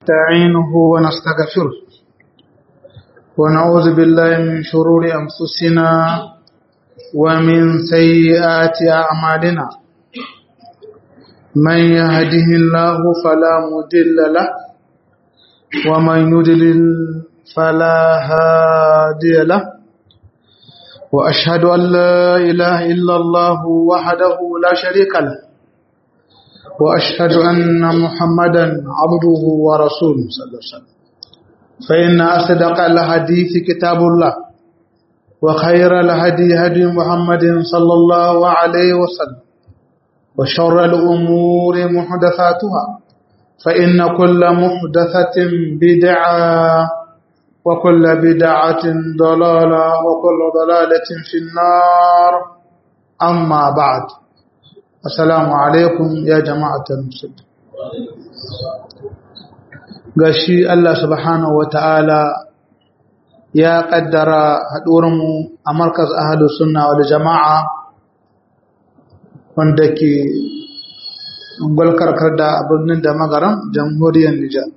نستعينه ونستغفره ونعوذ بالله من شرور أنفسنا ومن سيئات أعمالنا من يهده الله فلا مضل له ومن يضلل فلا هادي له وأشهد أن لا إله إلا الله وحده لا شريك له وأشهد أن محمدا عبده ورسوله صلى الله عليه وسلم فإن أصدق الحديث كتاب الله وخير الهدي هدي محمد صلى الله عليه وسلم وشر الأمور محدثاتها فإن كل محدثة بدعة وكل بدعة ضلالة وكل ضلالة في النار أما بعد السلام عليكم يا جماعة المسلمين gashi Allah subhanahu ta'ala ya kaddara haɗuwarmu a markaz ahalus sunna wal jama'a wanda ke gwalkarkar da birnin da magaran jamhuriyar Nijar.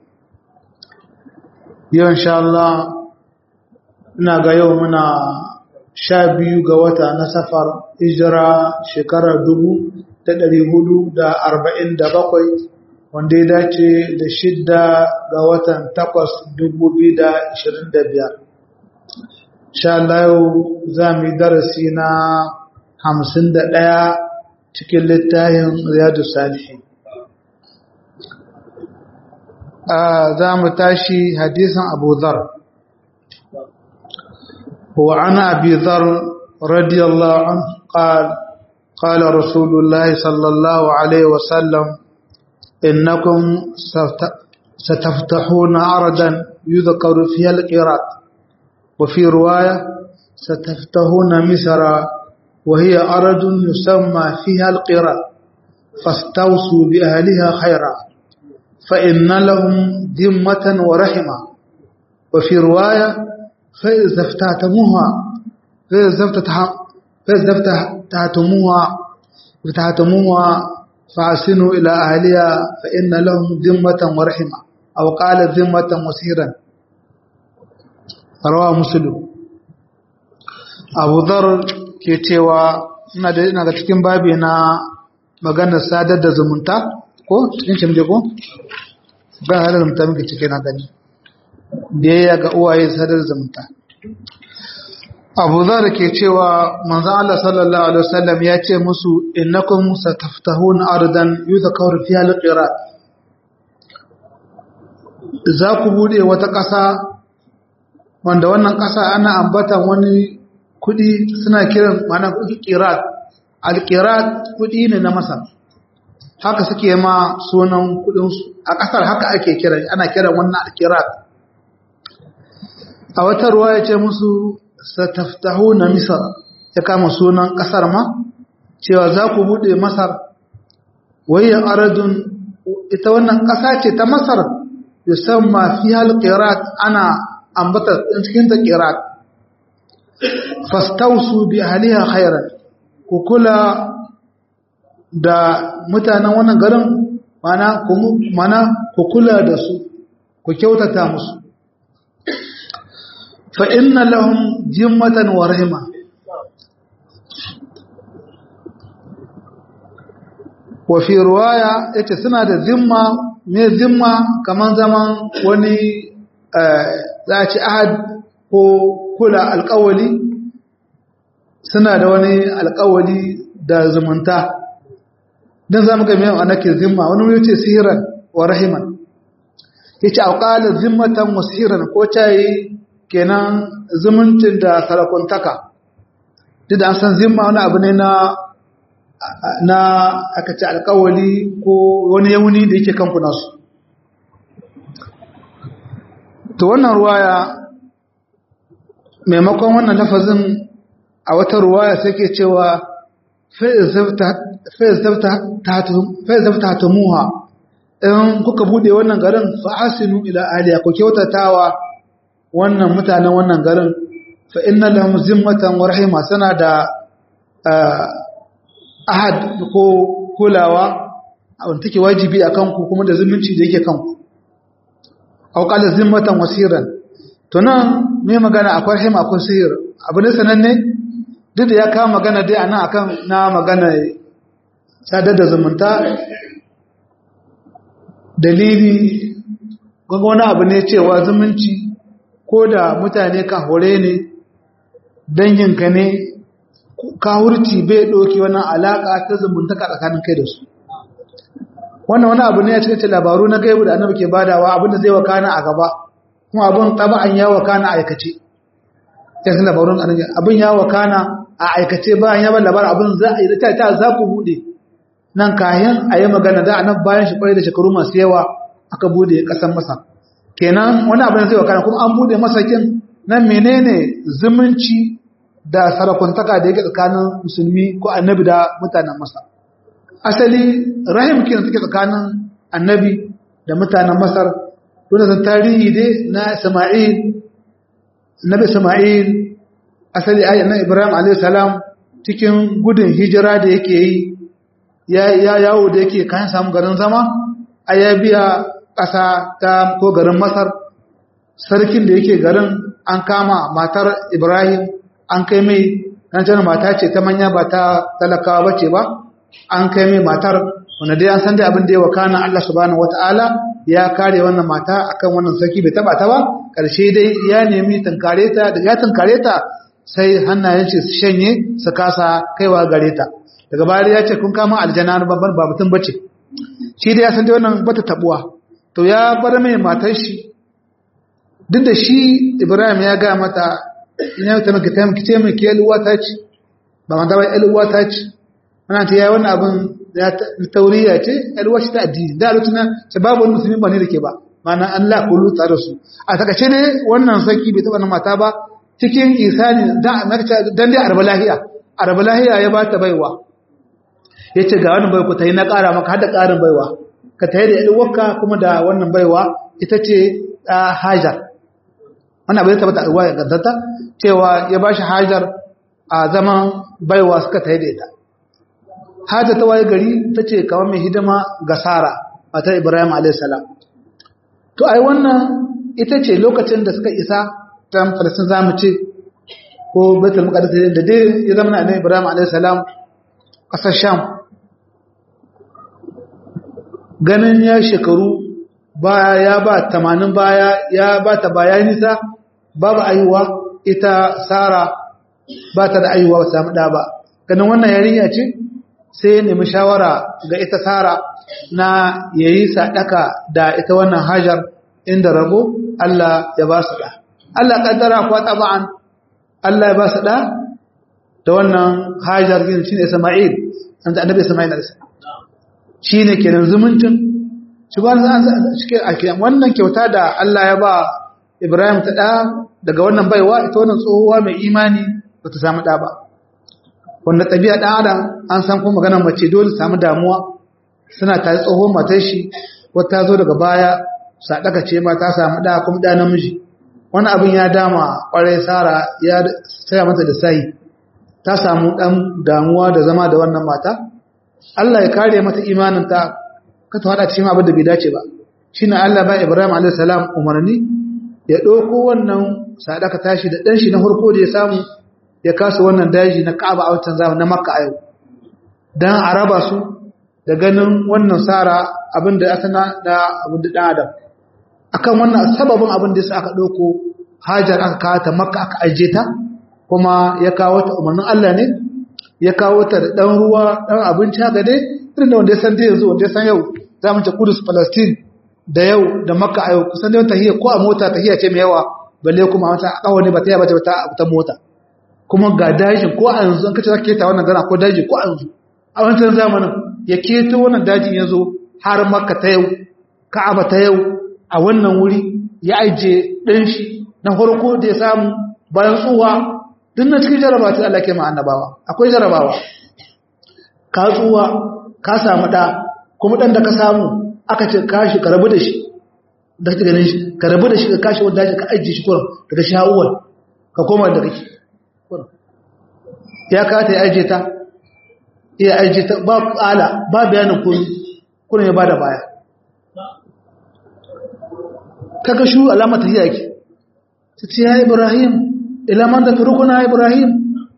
Yau insha Allah ina ga yau muna sha biyu ga wata na safar hijira shekarar dubu da ɗari hudu da arba'in da bakwai wanda ya dace da shidda ga watan takwas dubu biyu da ashirin da biyar. Sha Allah yau za mu yi darasi na hamsin da ɗaya cikin littafin Riyadu Salihin. za mu tashi hadisin Abu Dhar. وعن أبي ذر رضي الله عنه قال قال رسول الله صلى الله عليه وسلم إنكم ستفتحون أرضا يذكر فيها القراط وفي رواية ستفتحون مصر وهي أرض يسمى فيها القراط فاستوصوا بأهلها خيرا فإن لهم ذمة ورحمة وفي رواية فإذا افتتموها فإذا افتتموها افتتموها فأحسنوا إلى أهلها فإن لهم ذمة ورحمة أو قال ذمة مسيرا رواه مسلم أبو ذر ke cewa ina da ina ga cikin babi na maganar sadar da zumunta ko cikin cimje ko ba har zumunta muke cike na gani biyayya ga uwaye sadar zumunta abu zar ke cewa manzan Allah sallallahu alaihi wasallam ya ce musu innakum sataftahun ardan yuzakaru fiha alqirat za ku bude wata ƙasa wanda wannan ƙasa ana ambatan wani kudi suna kiran mana qirat alqirat kudi ne na masar haka suke ma sunan kudin su a ƙasar haka ake kiran ana kiran wannan alqirat a wata ruwa ya ce musu sataftahu na misar ya kama sunan ƙasar ma cewa za ku buɗe masar wayan aradun ita wannan ƙasa ce ta masar yusamma fi halqirat ana ambata cikin ta qirat fastausu bi ahliha khairan ku kula da mutanen wannan garin mana mana ku kula da su ku kyautata musu فإن لهم جمة ورحمة وفي رواية اتسنى ذمة من ذمة كمان زمان وني ذات أحد ko kula alƙawali suna da wani alƙawali da zumunta don za mu ga miyan anake zimma wani wani ce sihiran wa rahiman ya ce auƙalar zimmatan wa sihiran ko cayi kenan zumuncin da sarakuntaka duk da an san zimma wani abu ne na na aka ce alkawali ko wani yauni da yake kanku nasu to wannan ruwaya maimakon wannan lafazin a wata ruwaya sai ke cewa fa'izafta ta muha in kuka bude wannan garin fa'asinu ila aliya ku kyautatawa wannan mutanen wannan garin fa inna lahum zimmatan wa rahima sana da ahad ko kulawa wanda take wajibi akan ku kuma da zumunci da yake kanku aw qala zimmatan wasiran to nan me magana akwai him akwai sihir abu ne sananne duk da ya kawo magana dai anan akan na magana sadar da zumunta dalili gwagwa wani abu ne cewa zumunci ko da mutane ka hore ne danginka ne kawurci bai ɗauki wannan alaƙa ta zumuntaka tsakanin kai da su wannan wani abu ne a cikin labaru na gaibu da annabi ke badawa abinda zai wakana a gaba kuma abin taba'an ya wakana a aikace ya san labarun annabi abin ya wakana a aikace bayan ya bar labarin abin za a yi ta ta za ku bude nan kayan a yi magana da annabi bayan shi kwarai da shekaru masu yawa aka bude kasan masa kenan wani abin zai wakana kuma an bude masakin nan menene zumunci da sarakuntaka da yake tsakanin musulmi ko annabi da mutanen masa asali rahim kenan take tsakanin annabi da mutanen masar wanda zan tarihi dai na isma'il annabi isma'il asali ayi na ibrahim alayhi salam cikin gudun hijira da yake yi ya yawo da yake kayan samu garin zama a ya biya ƙasa ta ko garin masar sarkin da yake garin an kama matar ibrahim an kai mai nan mata ce ta manya ba ta talakawa bace ba an kai mai matar wanda dai an san dai abin da ya wakana Allah subhanahu wataala ya kare wannan mata akan wannan sarki bai taba ta ba karshe dai ya nemi tunkare ta da ya tunkare ta sai hannayen shi su shanye su kasa kaiwa gare ta daga baya ya ce kun kama aljanna babban ba mutum bace shi dai ya san dai wannan bata tabuwa to ya bar mai matar shi duk da shi Ibrahim ya ga mata ina ta maka ta miki ce mai ke uwa ta ce ba ma da ba uwa ta ce ana ta yayi wannan abin ya tauriya ce uwa ce ta addini da lokacin ta babu wani musulmi ba ne da ke ba mana Allah kullu tsare su a takace ne wannan sarki bai taba na mata ba cikin isani da dan dai arba lahiya arba lahiya ya ba ta baiwa yace ga wannan baiwa ta yi na ƙara maka har da ƙarin baiwa ka tayi da ilwarka kuma da wannan baiwa ita ce hajar wannan bai tabbata ruwa ya gaddata cewa ya bashi hajar a zaman baiwa suka tayi da ita hajar ta waye gari ta ce kamar mai hidima ga sara matar ibrahim a.s. to ai wannan ita ce lokacin da suka isa ta falasin zamu ce ko betul muqaddas da dai ya zama na ibrahim a.s. kasar sham ganin ya shekaru baya ya ba tamanin baya ya ba ta baya nisa babu ayuwa ita sara ba ta da ayuwa ba samu ɗa ba ganin wannan yarinya ce sai ya nemi shawara ga ita sara na yayi sadaka da ita wannan hajar inda rabo Allah ya ba su ɗa Allah kaddara kuwa taba'an Allah ya ba su ɗa da wannan hajar gini shine Isma'il annabi Isma'il alaihi shi ne kenan zumuncin shi ba an cike a kiyan wannan kyauta da Allah ya ba Ibrahim ta ɗa daga wannan baiwa ita wannan tsohuwa mai imani ba ta samu ɗa ba wanda ɗabi'a ɗan adam an san kuma maganar mace dole samu damuwa suna tare tsohon matar shi wata zo daga baya sadaka ce ma ta samu ɗa kuma ɗa namiji wani abin ya dama ƙwarai sara ya saya mata da sayi ta samu ɗan damuwa da zama da wannan mata Allah ya kare mata imaninta ka ta hada cikin abin da bai dace ba shine Allah ba Ibrahim alayhi salam umarni ya dauko wannan sadaka tashi da dan shi na farko da ya samu ya kasa wannan daji na Ka'aba a wancan zamani na Makka a yau dan araba su da ganin wannan sara abin da asana da abin da dan Adam akan wannan sababin abin da yasa aka dauko Hajar aka kawo ta Makka aka aje ta kuma ya kawo ta umarnin Allah ne ya kawo ta da ɗan ruwa ɗan abinci haka dai irin da wanda ya san yanzu wanda ya san yau za mu ce kudus palestine da yau da makka a yau kusan da tahiyya ko a mota tahiyya ce mai yawa balle kuma wata a kawo ne ba ta yaba ta ta mota kuma ga dajin ko a yanzu an kace zaka keta wannan gana ko daji ko a yanzu a wancan zamanin ya keto wannan dajin ya zo har makka ta yau ka'aba ta yau a wannan wuri ya aje ɗan shi na farko da ya samu bayan tsuwa duk na cikin jarabawa ta Allah ke ma annabawa akwai jarabawa ka tsuwa ka samu da kuma dan da ka samu aka ce kashi ka rabu da shi da kake ganin shi ka rabu da shi ka kashi wanda ka ajiye shi kurin daga sha'uwar ka koma da kake ya ka ta ajiye ta ya ajiye ta ba kala ba bayanin kun kun ya bada baya ta ga shu alama ta yake ta ce ya ibrahim ila man da turkuna ibrahim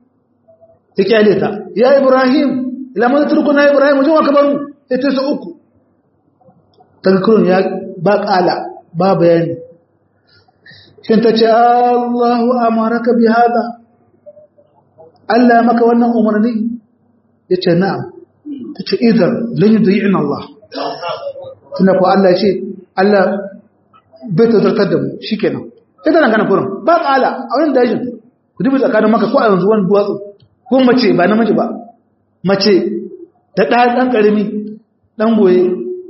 ta kyale ta ya ibrahim ila man da turkuna ibrahim wajen wa kabaru sai ta sa uku ta ga kurun ya ba kala ba bayani shin ta ce Allahu amaraka bi hada Allah maka wannan umarni yace na'am ta ce idan lan yudi'ina Allah tunda ko Allah ya ce Allah bai tazartar da mu shikenan sai tana gana kurin ba kala a wani dajin ku dubi tsakanin maka ko a yanzu wani duwatsu ko mace ba namiji ba mace da ɗaya ɗan ƙarami ɗan goye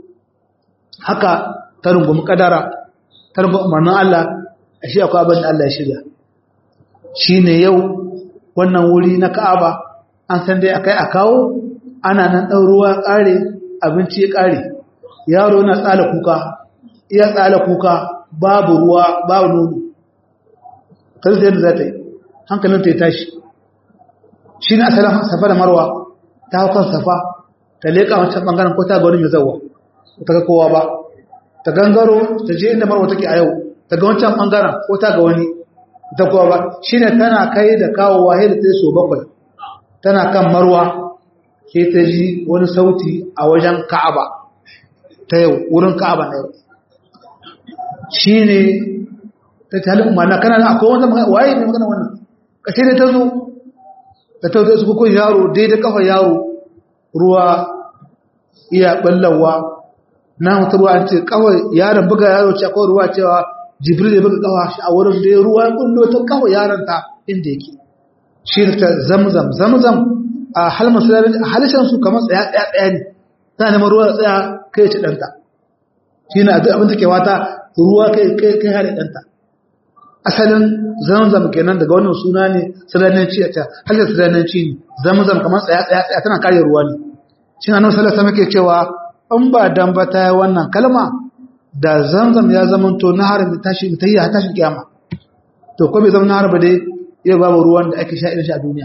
haka ta rungumi ƙadara ta rungumi umarnin Allah a shi akwai abin da Allah ya shirya shi ne yau wannan wuri na ka'aba an san dai akai a kawo ana nan ɗan ruwa ƙare abinci ya ƙare yaro na tsala kuka iya tsala kuka babu ruwa babu nono kan sai yadda za ta yi hankalin ta yi tashi shi ne asalin safa da marwa ta hau kan safa ta leƙa wancan ɓangaren ko ta ga wani mai zauwa ta ga kowa ba ta gangaro ta je inda marwa take a yau ta ga wancan ɓangaren ko ta ga wani ta kowa ba shi ne tana kai da kawo wahe da ta yi so bakwai tana kan marwa ke ta ji wani sauti a wajen ka'aba ta yau wurin ka'aba na yau shi ne ta talib mana kana na akwai wanda waye ne magana wannan kashe ne ta zo ta tauta su kuku yaro daidai kafa yaro ruwa iya ballawa na mutu ruwa ce kawai yaron buga yaro ce akwai ruwa cewa jibril ya buga kafa shi a wurin da ruwa kullo ta kafa yaron ta inda yake shi ta zamzam zamzam a halmar sulari a halishan su kamar tsaya tsaya tsaya ne ta neman ruwa tsaya kai ci ɗanta shi ne abin da ke wata ruwa kai kai kai hada ɗanta asalin zamzam kenan daga wannan suna ne salananci a ta halittar salananci ne zamzam kamar tsaya tsaya tsaya tana kare ruwa ne shi na nan salasa muke cewa in ba dan ba ta yi wannan kalma da zamzam ya zama to na harin da tashi ta yi a tashin kiyama to ko bai zama na harba dai yau babu ruwan da ake sha irin shi a duniya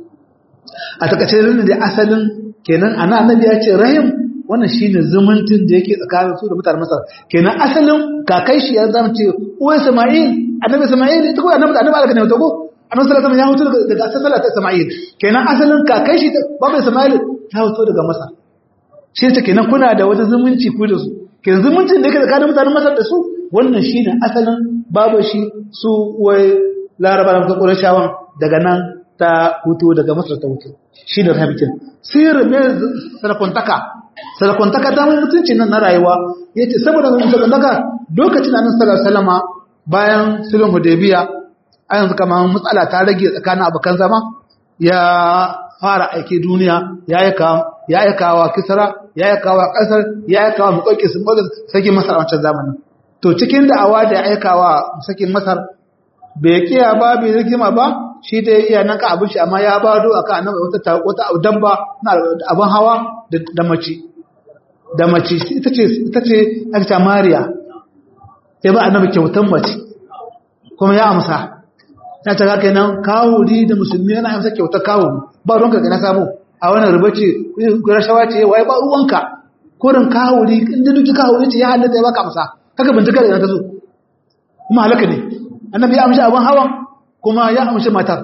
a takaice da asalin kenan ana annabi ya ce rahim wannan shine zumuntun da yake tsakanin su da mutanen Masar kenan asalin kakai shi ya zama ce uwa Isma'il annabi Isma'il ita ko annabi annabi alaka ne to ko annabi sallallahu alaihi wasallam ya huto daga asalin ta Isma'il kenan asalin kakai shi babu Isma'il ya huto daga Masar shi ta kenan kuna da wata zumunci ku da su kenan zumuncin da yake tsakanin mutanen Masar da su wannan shine asalin babu shi su wai Laraba da Qurayshawan daga nan ta huto daga Masar ta huto shi da rahabitin sirrin mai sarakuntaka sarakuntaka ta mai mutunci nan na rayuwa ya ce saboda mai sarakuntaka lokacin da nan salama bayan sulhun hudaybiya a yanzu kama matsala ta rage tsakanin abokan zama ya fara aiki duniya ya yi kawa kisara ya yi kawa kasar ya yi kawa mukwai sun ɓoga sakin masar a wancan zamanin to cikin da'awa da ya aikawa sakin masar bai kiya ba bai rikima ba shi da iya nan ka abin shi amma ya ba do aka annabi wata wata dabba na abin hawa da mace da mace ita ce ita ce aka mariya sai ba annabi kyautan mace kuma ya amsa ta ta kai nan kawuri da musulmi yana amsa kyautar kawo ba ruwanka ga na samu a wannan ruba ce rashawa ce wai ba ruwanka kurin kawuri inda duk kawuri ce ya halatta ya baka amsa kaka bincika da ta zo kuma halaka ne annabi ya amshi abin hawan kuma ya amshi matar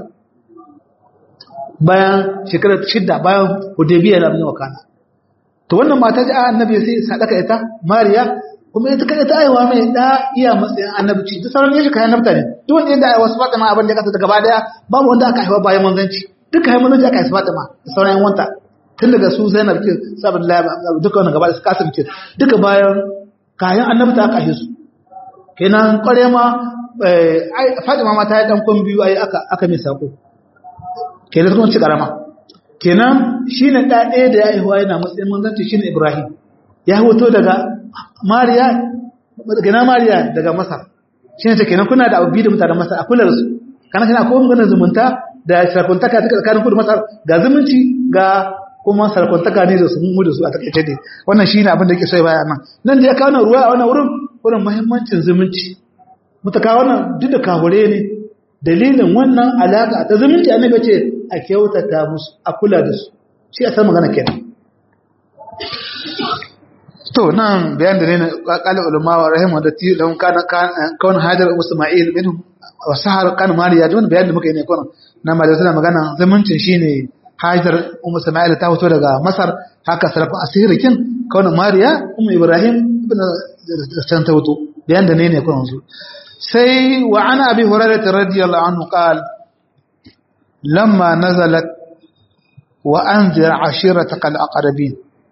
bayan shekarar shidda bayan hudaybiya na bin wakana to wannan mata ji annabi sai sadaka ita mariya kuma ita kada ta aiwa mai da iya matsayin annabci duk sauran yashi kayan nafta ne duk wanda yanda aiwa su fatima abin da kasa ta gaba daya babu wanda aka haifa bayan manzanci duka haifa manzanci aka haifa fatima da sauran yan wanta tun daga su zainab ke sabon duka wannan gaba da su kasar ke duka bayan kayan annabta aka haife su kenan kware ma Fatima ma ta yi dan kun biyu ai aka aka mai sako kenan kuma ci karama kenan shine da ɗaya da ya haihuwa yana matsayin manzanci shine Ibrahim ya hoto daga Mariya daga Mariya daga Masar shine ta kenan kuna da abu da mutanen Masar a kula da su kana kana ko maganar zumunta da sarkuntaka ta tsakanin ku da Masar ga zumunci ga kuma sarkuntaka ne da su mu da su a takaice dai wannan shine abin da yake so ya baya nan nan da ya kawo ruwa a wannan wurin wurin muhimmancin zumunci mutaka wannan duk da kahure ne dalilin wannan alaka ta zumunci annabi ce a kyautata musu a kula da su shi a san magana kenan to nan bayan da ne na kala ulama wa rahimu da ti don kana kawon hajar isma'il min wa sahar kan mariya don bayan da muka yi ne kuma na malamai suna magana zumuncin shine hajar ummu isma'il ta fito daga masar haka sarfa asirikin kawon mariya ummu ibrahim ibn can ta fito bayan da ne ne kuma su sai wa ana abi hurairah radiyallahu anhu qala lamma nazalat wa anzir ashirataka al-aqrabin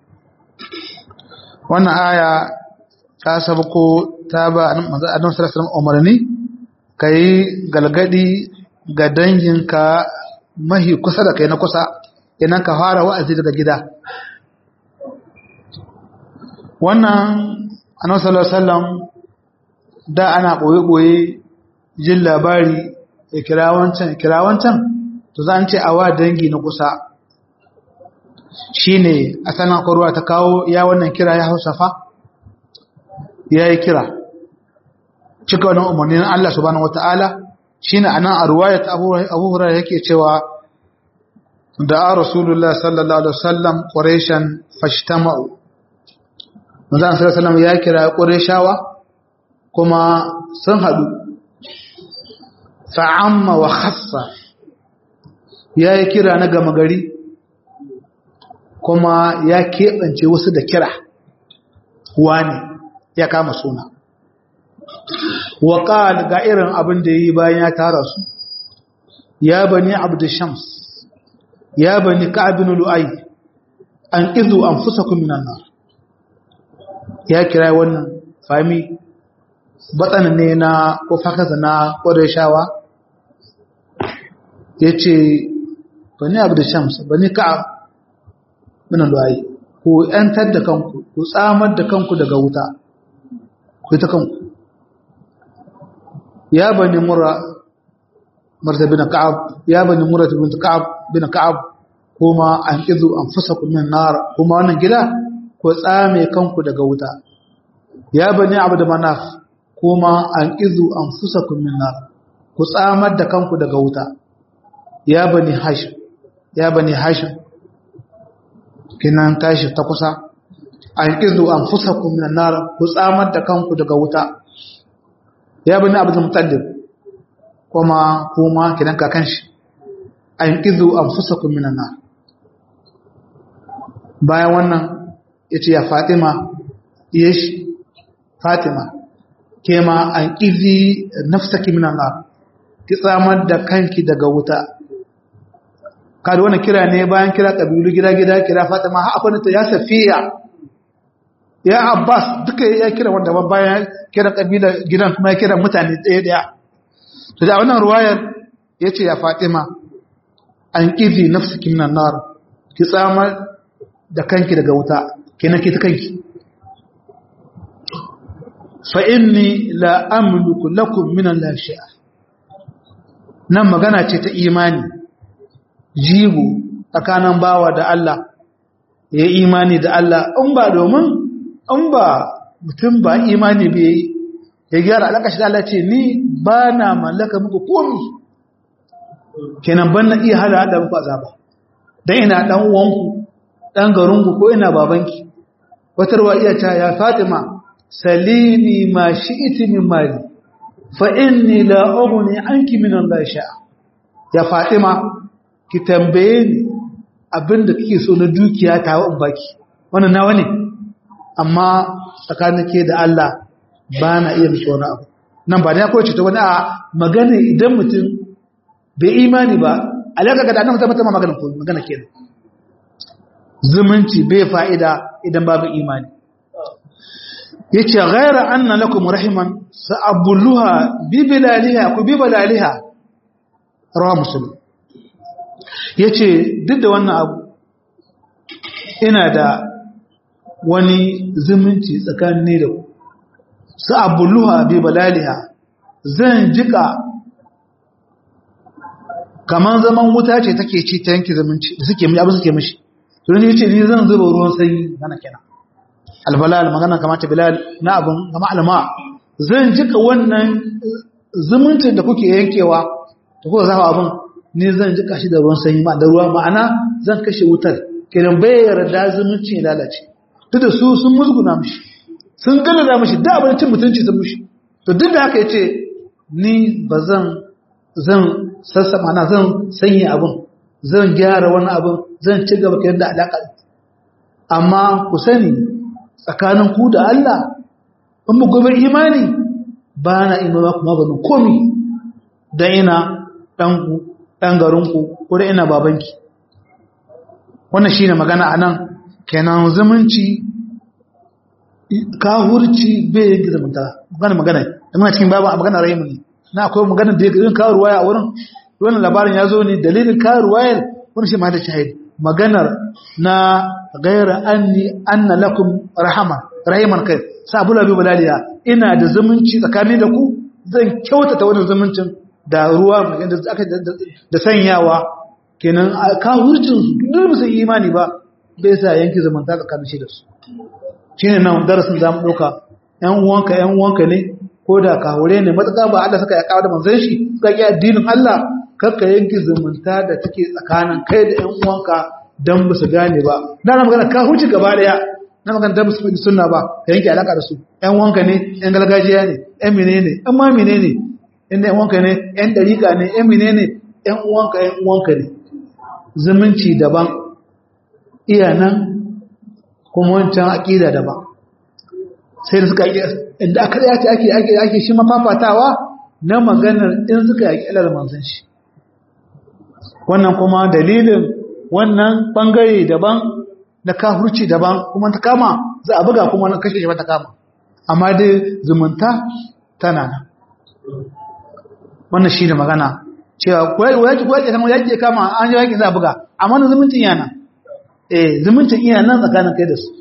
wannan aya ta sabko ta ba annabi sallallahu alaihi wasallam umarni kai galgadi ga danginka mahi kusa da kai na kusa idan ka fara wa'azi daga gida wannan annabi sallallahu alaihi wasallam da ana boye boye jin labari ya kira wancan ya kira wancan to za an ce awa dangi na kusa shine asalin akwarwa ta kawo ya wannan kira ya hausafa ya yi kira cika wannan umarnin Allah subhanahu wata'ala shine anan a ruwayat Abu Hurairah yake cewa da Rasulullah sallallahu alaihi wasallam Quraishan fashtama'u manzo sallallahu alaihi wasallam ya kira Qurayshawa kuma sun hadu fa'amma wa khassa yayi kira na gama gari kuma ya keɓance wasu da kira wani ya kama suna waƙal ga irin abin da yi bayan ya tara su ya bani abdu shams ya bani ka'abin lu'ai an izu an fusa minan nan ya kira wannan fami batsan ne na ko fakasa na ƙwarar shawa ya ce bani abdu shams bani ka'ab minan lu'ai ku ‘yantar da kanku ku tsamar da kanku daga wuta ku ta kanku ya bani mura marta bin ka'ab ya bani mura bin ka'ab bin ka'ab kuma an izu an fusa ku min nar kuma wannan gida ku tsame kanku daga wuta ya bani abd manaf kuma an izu an fusa ku min nar ku tsamar da kanku daga wuta ya bani hashim ya bani hashim kinan tashi ta kusa an izu an fusa ku min nar ku tsamar da kanku daga wuta ya bani abdul mutallib kuma kuma kidan kakan shi an izu an fusa ku min nar bayan wannan yace ya fatima yesh fatima kema an izi nafsaki min nar ki tsamar da kanki daga wuta kada wannan kira ne bayan kira kabilu gida gida kira fatima ha akwai ta ya safiya ya abbas duka ya kira wanda bayan kira kabila gidan kuma ya kira mutane ɗaya ɗaya to da wannan ruwayar yace ya fatima an kizi nafsiki minan nar ki tsamar da kanki daga wuta kenan ki ta kanki fa inni la amliku lakum min Allah shay'a nan magana ce ta imani jigo tsakanin bawa da Allah ya imani da Allah in ba domin in ba mutum ba imani bai yi ya gyara alaƙashi da Allah ce ni ba na mallaka muku komi kenan ban na iya hada hada muku azaba don ina ɗan uwanku ɗan garinku ko ina babanki watarwa iya ta ya fatima salini ma shi iti min mali fa inni la ughni anki min Allah sha'a ya fatima ki tambaye ni abinda kike so na dukiya ta wa baki wannan nawa ne amma tsakanin ke da Allah ba na iya miki wani abu nan ba da ya kowace ta wani a magana idan mutum bai imani ba alaƙa ga da annabi ta magana ko magana kenan zumunci bai fa'ida idan babu imani yace ghaira anna lakum rahiman sa'abulluha bi bilaliha ku bi bilaliha rawa muslim yace duk da wannan abu ina da wani zumunci tsakanin da ku sa'abulluha bi bilaliha zan jika kaman zaman wuta ce take ci ta yanke zumunci da suke mi abin suke mishi to ne yace ni zan zuba ruwan sanyi kana kenan albalal magana kamata bilal na abun kama alma zan jika wannan zumuncin da kuke yankewa da kuka zafa abun ni zan jika shi da ruwan sanyi ma da ruwa ma'ana zan kashe wutar kiran bai yarda zumuncin ya lalace duk da su sun musguna mishi sun galaza mishi da abin cin mutunci sun mishi to duk da haka yace ni ba zan zan sassama na zan sanya abin zan gyara wani abin zan ci gaba kayar da alaƙa amma ku sani tsakanin ku da Allah in mu gobe imani ba na ima ba ku maganin komi don ina ɗanku ɗan garinku ko da ina babanki wannan shi ne magana a nan kenan zumunci kahurci bai yin zumunta magana magana da muna cikin babu a magana rahimu ne na akwai magana da yin kawo ruwaya a wurin wannan labarin ya zo ne dalilin kawo ruwayar wani shi ma da shahid maganar na gaira anni anna lakum rahama rahiman kai sabu labi balaliya ina da zumunci tsakanin da ku zan kyautata wannan zumuncin da ruwa da aka da sanyawa kenan kahurcin su duk musu imani ba bai sa yanki zumunta tsakanin shi da su shine nan darasin zamu dauka yan uwanka yan uwanka ne ko da kahure ne matsaka ba Allah suka ya kawo da manzon shi suka yi addinin Allah kakka yanki zumunta da take tsakanin kai da yan uwanka dan ba su gane ba na na magana ka huce gaba daya na magana dan su sunna ba ka yanke alaka da su yan uwanka ne yan gargajiya ne yan menene yan ma menene yan yan uwanka ne yan dariƙa ne yan menene yan uwanka yan uwanka ne zumunci daban iya nan kuma wancan aƙida daban sai da suka inda aka yace ake ake ake shi mafafatawa na maganar in suka yaki alar manzon shi wannan kuma dalilin wannan bangare daban na kafurci daban kuma ta kama za a buga kuma na kashe shi ta kama amma dai zumunta tana nan wannan shi ne magana cewa wayaki wayaki kan wayaki kama an yi wayaki za a buga amma na zumuncin yana eh zumuncin iya nan tsakanin kai da su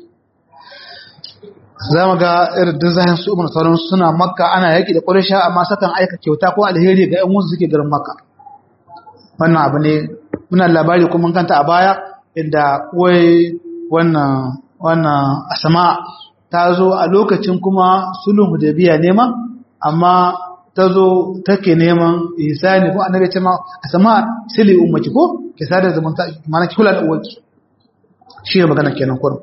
za mu ga irin dizayin su umar sauran suna makka ana yaki da ƙwarisha amma sakan aika kyauta ko alheri ga 'yan wasu suke garin makka wannan abu ne muna labari kuma kanta a baya inda wai wannan wannan asama ta zo a lokacin kuma sulhun hudaybiya neman amma ta zo take neman ihsani ko annabi ce ma asama sili ummaki ko ki sada zumunta mana ki kula da uwarki shi ne magana kenan kurum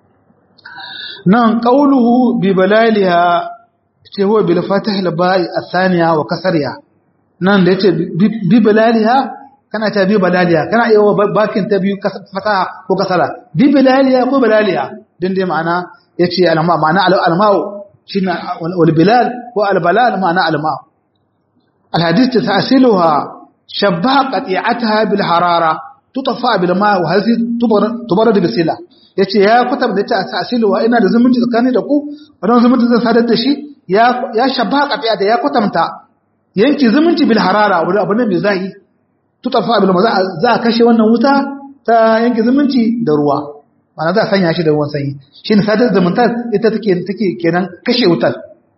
nan qauluhu bi balaliha ce huwa bil fatih al ba'i athaniya wa kasriya nan da yace bi balaliha kana ta bi balaliha kana iya bakin ta biyu fataha ko kasara bi balaliha ko balaliha din dai ma'ana yace alma ma'ana alma'u shine wal bilal ko al balal ma'ana alma'u al hadith ta'siluha shabbaha qati'ataha bil harara tutaffa bil ma' wa hazi tubarad bi sila yace ya kutab da ta ta'siluha ina da zumunci tsakani da ku wannan zumunci zan sadar da shi ya ya shabbaha qati'ata ya kutamta yanki zumunci bil harara wani abu ne mai zahi tutafa abin ma za a kashe wannan wuta ta yanke zumunci da ruwa mana za a sanya shi da ruwan sanyi shi ne sadar zumunta ita take take kenan kashe wutar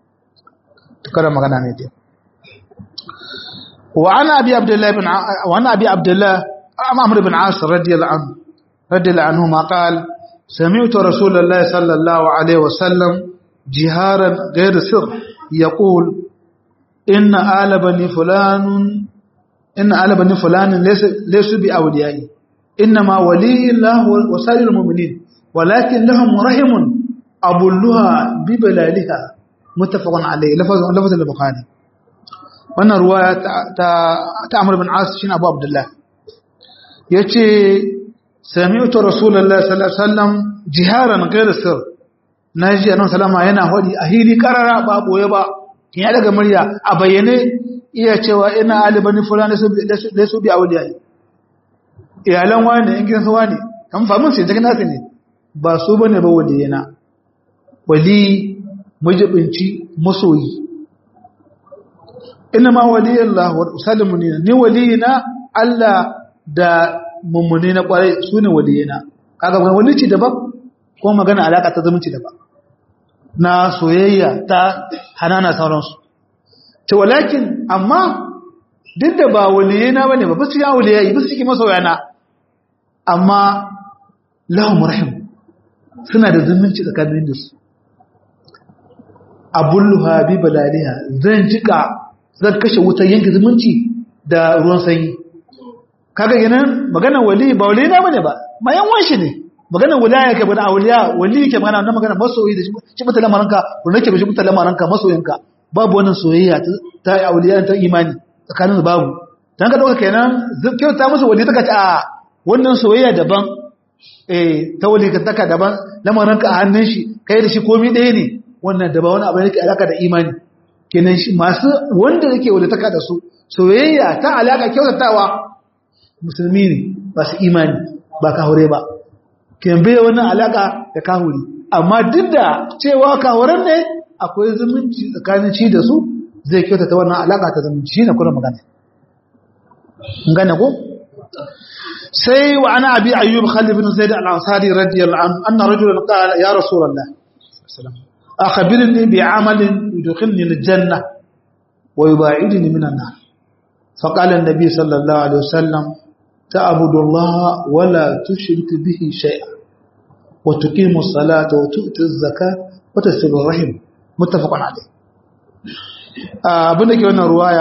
tukar magana ne dai wa ana abi abdullah ibn wa ana abi abdullah amr ibn as radiyallahu anhu radiyallahu anhu ma qala سمعت رسول الله صلى الله عليه وسلم جهارا غير سر يقول إن آل بني فلان إن آل بني فلان ليس ليسوا بأوليائي إنما ولي الله وسائر المؤمنين ولكن لهم رحم أبلها ببلالها متفق عليه لفظ لفظ البخاري wannan ruwaya ta Amr bin As shine Abu Abdullah yace sami'tu Rasulullahi sallallahu alaihi wasallam jiharan ghayr sir naji annabi sallama yana hodi a hili karara ba boye ba kin ya daga murya a bayyane iya cewa ina alibani fulani da su bi auliyai iyalan wani in gidansu wani kan famin sai cikin nasu ne ba su bane ba waliyana wali mujibinci masoyi ina ma waliyallah wa salimuni ni waliyina Allah da mummuni na kwarai su ne waliyana kaga wani walici daban ko magana alaka ta zumunci daban na soyayya ta hanana sauransu ta walakin amma duk da ba waliyena bane ba basu ya waliyayi basu cikin masoyana amma lahum rahim suna da zumunci tsakanin da su abulluha bi balaliha zan jika zan kashe wutar yanke zumunci da ruwan sanyi kaga yanan magana wali ba waliyena bane ba mayan wanshi ne magana wilaya ke bana auliya wali ke magana wannan magana masoyi da shi mutan lamaranka ko nake shi mutan lamaranka masoyinka babu wannan soyayya ta auliya ta imani tsakanin babu dan ka dauka kenan kyauta musu wali ta kace a wannan soyayya daban eh ta wali ka taka daban lamaranka a hannun shi kai da shi komai ɗaya ne wannan daban wani abu yake alaka da imani kenan shi masu wanda yake wali taka da su soyayya ta alaka kyautatawa musulmi ne ba su imani ba ka haure ba kin bai wannan alaka da kahuri amma duk da cewa kahuran ne akwai zumunci tsakanin ci da su zai kyautata wannan alaka ta zumunci shine kuma magana ngane ko sai wa ana abi ayyub khalid bin zaid al-ansari radiyallahu anhu anna rajulan qala ya rasulullah akhbirni bi amalin yudkhilni al-janna wa yubaidni min an-nar فقال النبي صلى الله عليه وسلم تعبد الله ولا تشرك به شيئا وتقيم الصلاة وتؤتي الزكاة وتصل الرحم متفق عليه abin da ke wannan ruwaya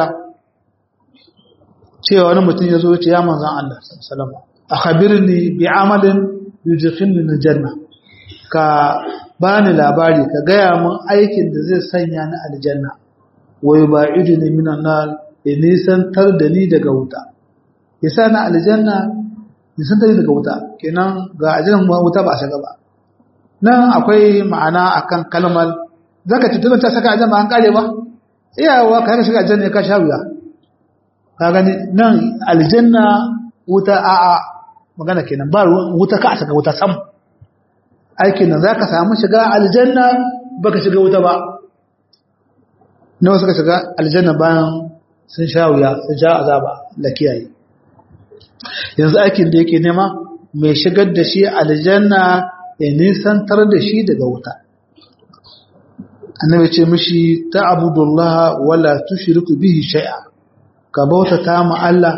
cewa wani mutum ya zo ce ya manzan Allah salama a khabirni bi amalin yujikhinni na janna ka bani labari ka gaya min aikin da zai sanya ni aljanna wai ba idini minan nar ya nisantar da ni daga wuta ya sa na aljanna nisantar daga wuta kenan ga aljanna wuta ba a shiga ba nan akwai ma'ana akan kalmar zaka ci tunan ta saka aljanna an kare ba iyawa ka shiga aljanna ka sha wuya ka gani nan aljanna wuta a a magana kenan ba wuta ka a saka wuta sam aikin nan zaka samu shiga aljanna baka shiga wuta ba nawa suka shiga aljanna bayan sun sha wuya sun sha azaba da kiyaye yanzu aikin da yake nema mai shigar da shi aljanna ya nisantar da shi daga wuta annabi ce mishi ta'budullah wala tushriku bihi shay'a ka bautata ma Allah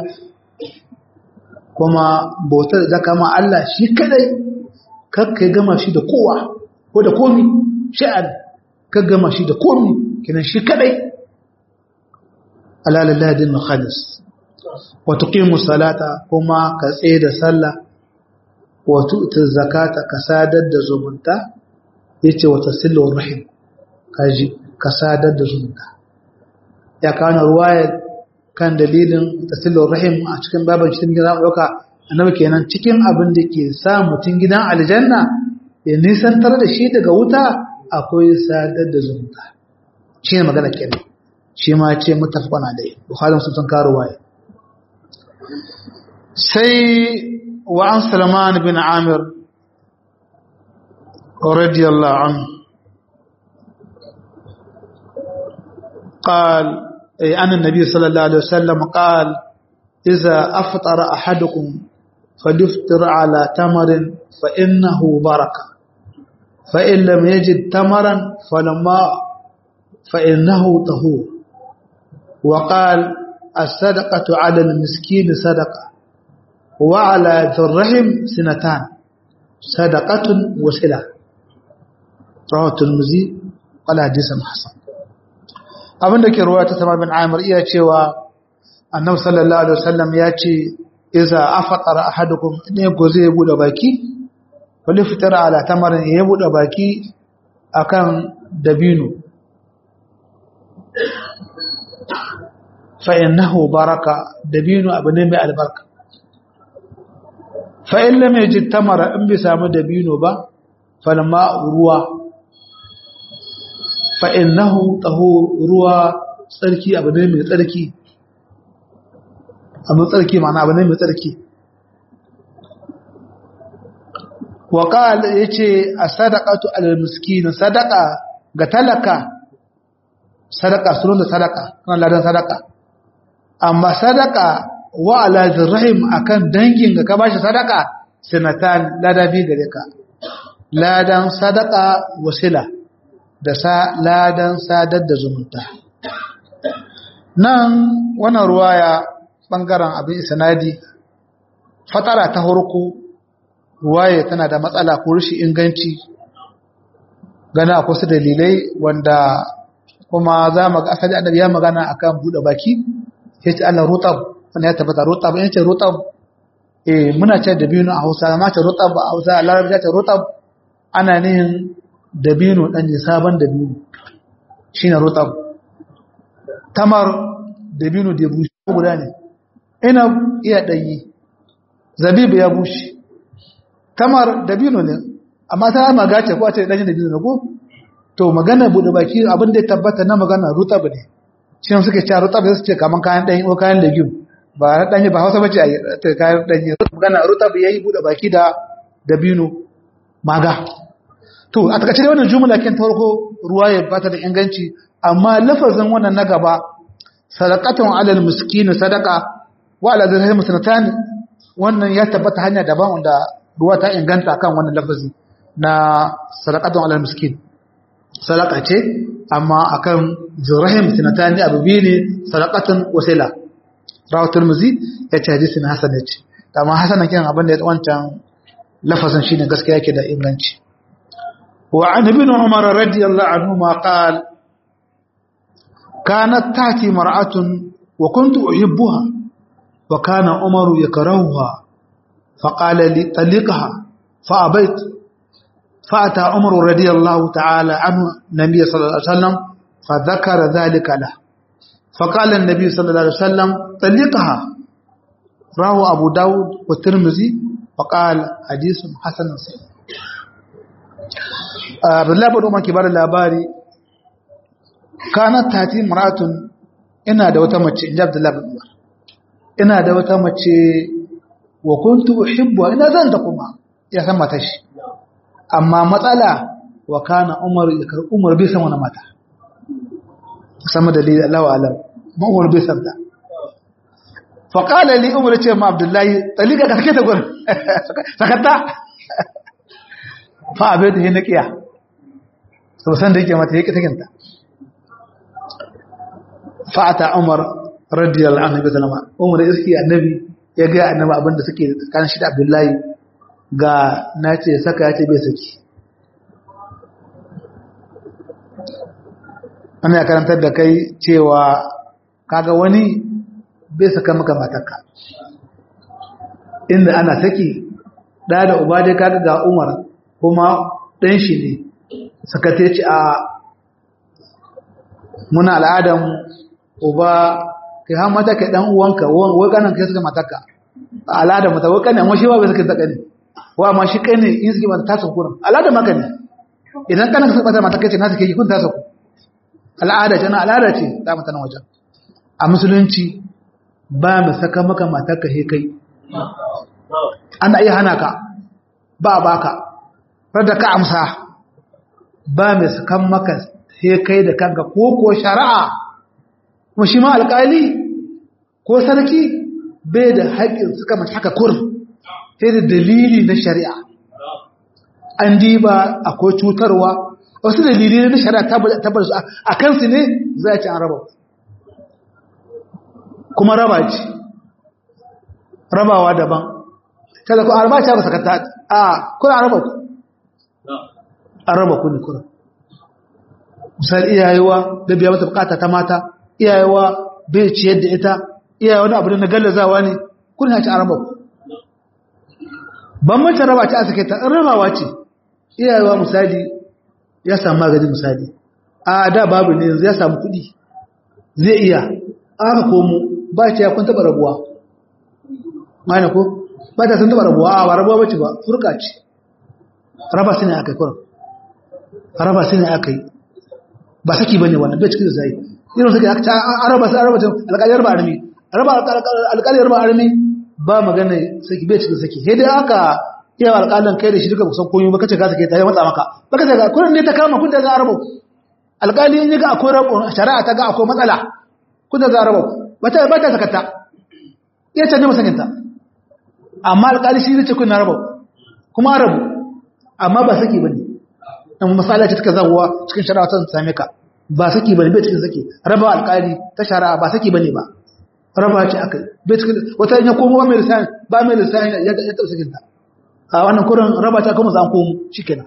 kuma bautar da kama Allah shi kadai kakka gama shi da kowa ko da komi sha'an ka gama shi da komi kinan shi kadai ala lillahi din khalis wa tuqimu salata kuma ka tsaye da sallah wa tu'ti zakata ka sadar da zumunta yace wa tasilu rahim kaji ka sadar da zumunta ya kana ruwaya kan dalilin tasilu rahim a cikin baban cikin gidan dauka annabi kenan cikin abin da ke sa mutun gidan aljanna ya nisantar da shi daga wuta akwai sadar da zumunta shi ne magana kenan shi ma ce mutafaqan alai bukhari sun karo waye sai wa an salman bin amir radiyallahu anhu قال أي أن النبي صلى الله عليه وسلم قال إذا أفطر أحدكم فليفطر على تمر فإنه بركة فإن لم يجد تمرا فلما فإنه طهور وقال الصدقة على المسكين صدقة وعلى ذي الرحم سنتان صدقة وسلة رواه الترمذي قال حديث حسن abin da ke ruwa ta sama bin amir iya cewa annabi sallallahu alaihi wasallam ya ce iza afatara ahadukum ne goze ya bude baki wali fitara ala tamarin ya bude baki akan dabino fa innahu baraka dabino abu ne mai albarka fa in lam yajid tamara in bai samu dabino ba falma ruwa fa'innahu taho ruwa tsarki abu ne mai tsarki abin tsarki mana abu ne mai tsarki waƙal ya ce a sadakatu al-miskinin sadaka ga talaka sadaka sunan da sadaka kan ladan sadaka amma sadaka wa alajin rahim akan dangin ga ka bashi sadaka sinatan ladabi gare ka ladan sadaka wasila da sa ladan sadar da zumunta nan wannan ruwaya bangaren abin isnadi fatara ta harko ruwaya tana da matsala ko rushe inganci gana akwai su dalilai wanda kuma za mu ga asali annabi ya magana akan bude baki yace Allah rutab wanda ya tabbata rutab yace rutab eh muna ce dabino a Hausa amma ta rutab a Hausa a Larabci ta rutab ana nihin dabino dan sabon dabino shine rutab tamar dabino da bushe guda ne ina iya danyi zabibu ya bushe tamar dabino ne amma ta magace ko a ce danyi dabino ne ko to magana bude baki abin da ya tabbata na magana rutab ne shi ne suke cewa rutab su ce kaman kayan danyi ko kayan legume ba na danyi ba Hausa bace a kayan danyi magana rutab yayi bude baki da dabino maga to a takaice dai wannan jumla kin farko ruwa ya bata da inganci amma lafazin wannan na gaba sadaqatan alal miskin sadaqa wa ala dirham sanatan wannan ya tabbata hanya daban wanda ruwa ta inganta kan wannan lafazi na sadaqatan alal miskin sadaqa ce amma akan dirham sanatan ne abu biyu ne sadaqatan wasila rawatul tirmidhi ya ce hadisin hasan ne amma hasan kin abin da ya wancan lafazin shine gaskiya yake da inganci وعن ابن عمر رضي الله عنهما قال كانت تأتي مرأة وكنت أحبها وكان عمر يكرهها فقال لي طلقها فأبيت فأتى عمر رضي الله تعالى عنه النبي صلى الله عليه وسلم فذكر ذلك له فقال النبي صلى الله عليه وسلم طلقها رواه أبو داود والترمذي وقال حديث حسن صحيح Abdullahi bin Umar ke bada labari kanat tati maratun ina da wata mace inji Abdullahi bin Umar ina da wata mace wa kuntu uhibbu ina zan ta kuma ya san mata shi amma matsala wa kana Umar ya kar Umar bai san wani mata sama dalili Allah wa alam ma Umar bai san ta fa qala li Umar ce ma Abdullahi talika ka sake ta gurin sakata fa abai da na kiya sau san da yake mata yake takinta fa'ata umar radiyallahu anhu bi sallama umar iski annabi ya ga annabi abinda suke tsakanin shi da abdullahi ga nace saka yace bai saki ana ya karantar da kai cewa kaga wani bai saka maka matarka inda ana saki da da uba dai kaga ga umar kuma ɗan shi ne sakate ci a muna al'adan uba kai har mata kai ɗan uwanka wai kanan kai suka mataka a al'adan mata wai kanan washi ba bai suka taka ne wa amma shi kai ne in suke mata tasa kurin al'adan maka ne idan kanan suka mata mataka ce na suke yi kun tasa ku al'ada ce na al'ada ce ta mata na wajen a musulunci ba mu saka maka matarka he kai ana iya hana ka ba a baka rada ka amsa ba mai sukan maka sai kai da kanka ko ko shari'a kuma shi ma alƙali ko sarki bai da haƙƙin suka mace haka kur sai da dalili na shari'a an diba akwai cutarwa wasu dalili na shari'a tabbar su a kansu ne za a ci an raba kuma raba ce rabawa daban kada ku arba ta ba sakata a kuna raba ku an raba ku ne kuna misali iyayewa da biya mata bukata ta mata iyayewa bai ciyar da ita iyayewa wani abu da na gallazawa ne kuna ya ci an raba ku ban mace raba ce a sake ta an rabawa ce iyayewa misali ya samu magani misali a da babu ne yanzu ya samu kuɗi zai iya aka komo ba ce ya kun taɓa rabuwa mana ko ba ta sun taɓa rabuwa a ba rabuwa bace ba furka ce raba su ne aka yi kuran raba su ne aka yi ba saki ba ne wannan bai cikin da zai irin suke aka a raba su a raba alƙaliyar ba armi raba alƙaliyar ba armi ba magana saki bai cikin saki sai dai aka iya alƙalin kai da shi duka kusan koyo baka ce ka sake ta yi matsa maka baka ce ga kurin ne ta kama kun da za a raba alƙali in yi ga akwai rabo shari'a ta ga akwai matsala kun da za a raba ba ta ba ta sakata iya canje masakinta amma alƙali shi ce kun na raba kuma rabu amma ba saki bane amma masala ce take zawwa cikin shari'a ta same ka ba saki bane bai cikin saki raba alƙali ta shari'a ba saki bane ba raba ce akai bai cikin wata ya komo ba mai lisani ba mai lisani ya ya ta sakinta a wannan kurin raba ta kuma zan komo shikenan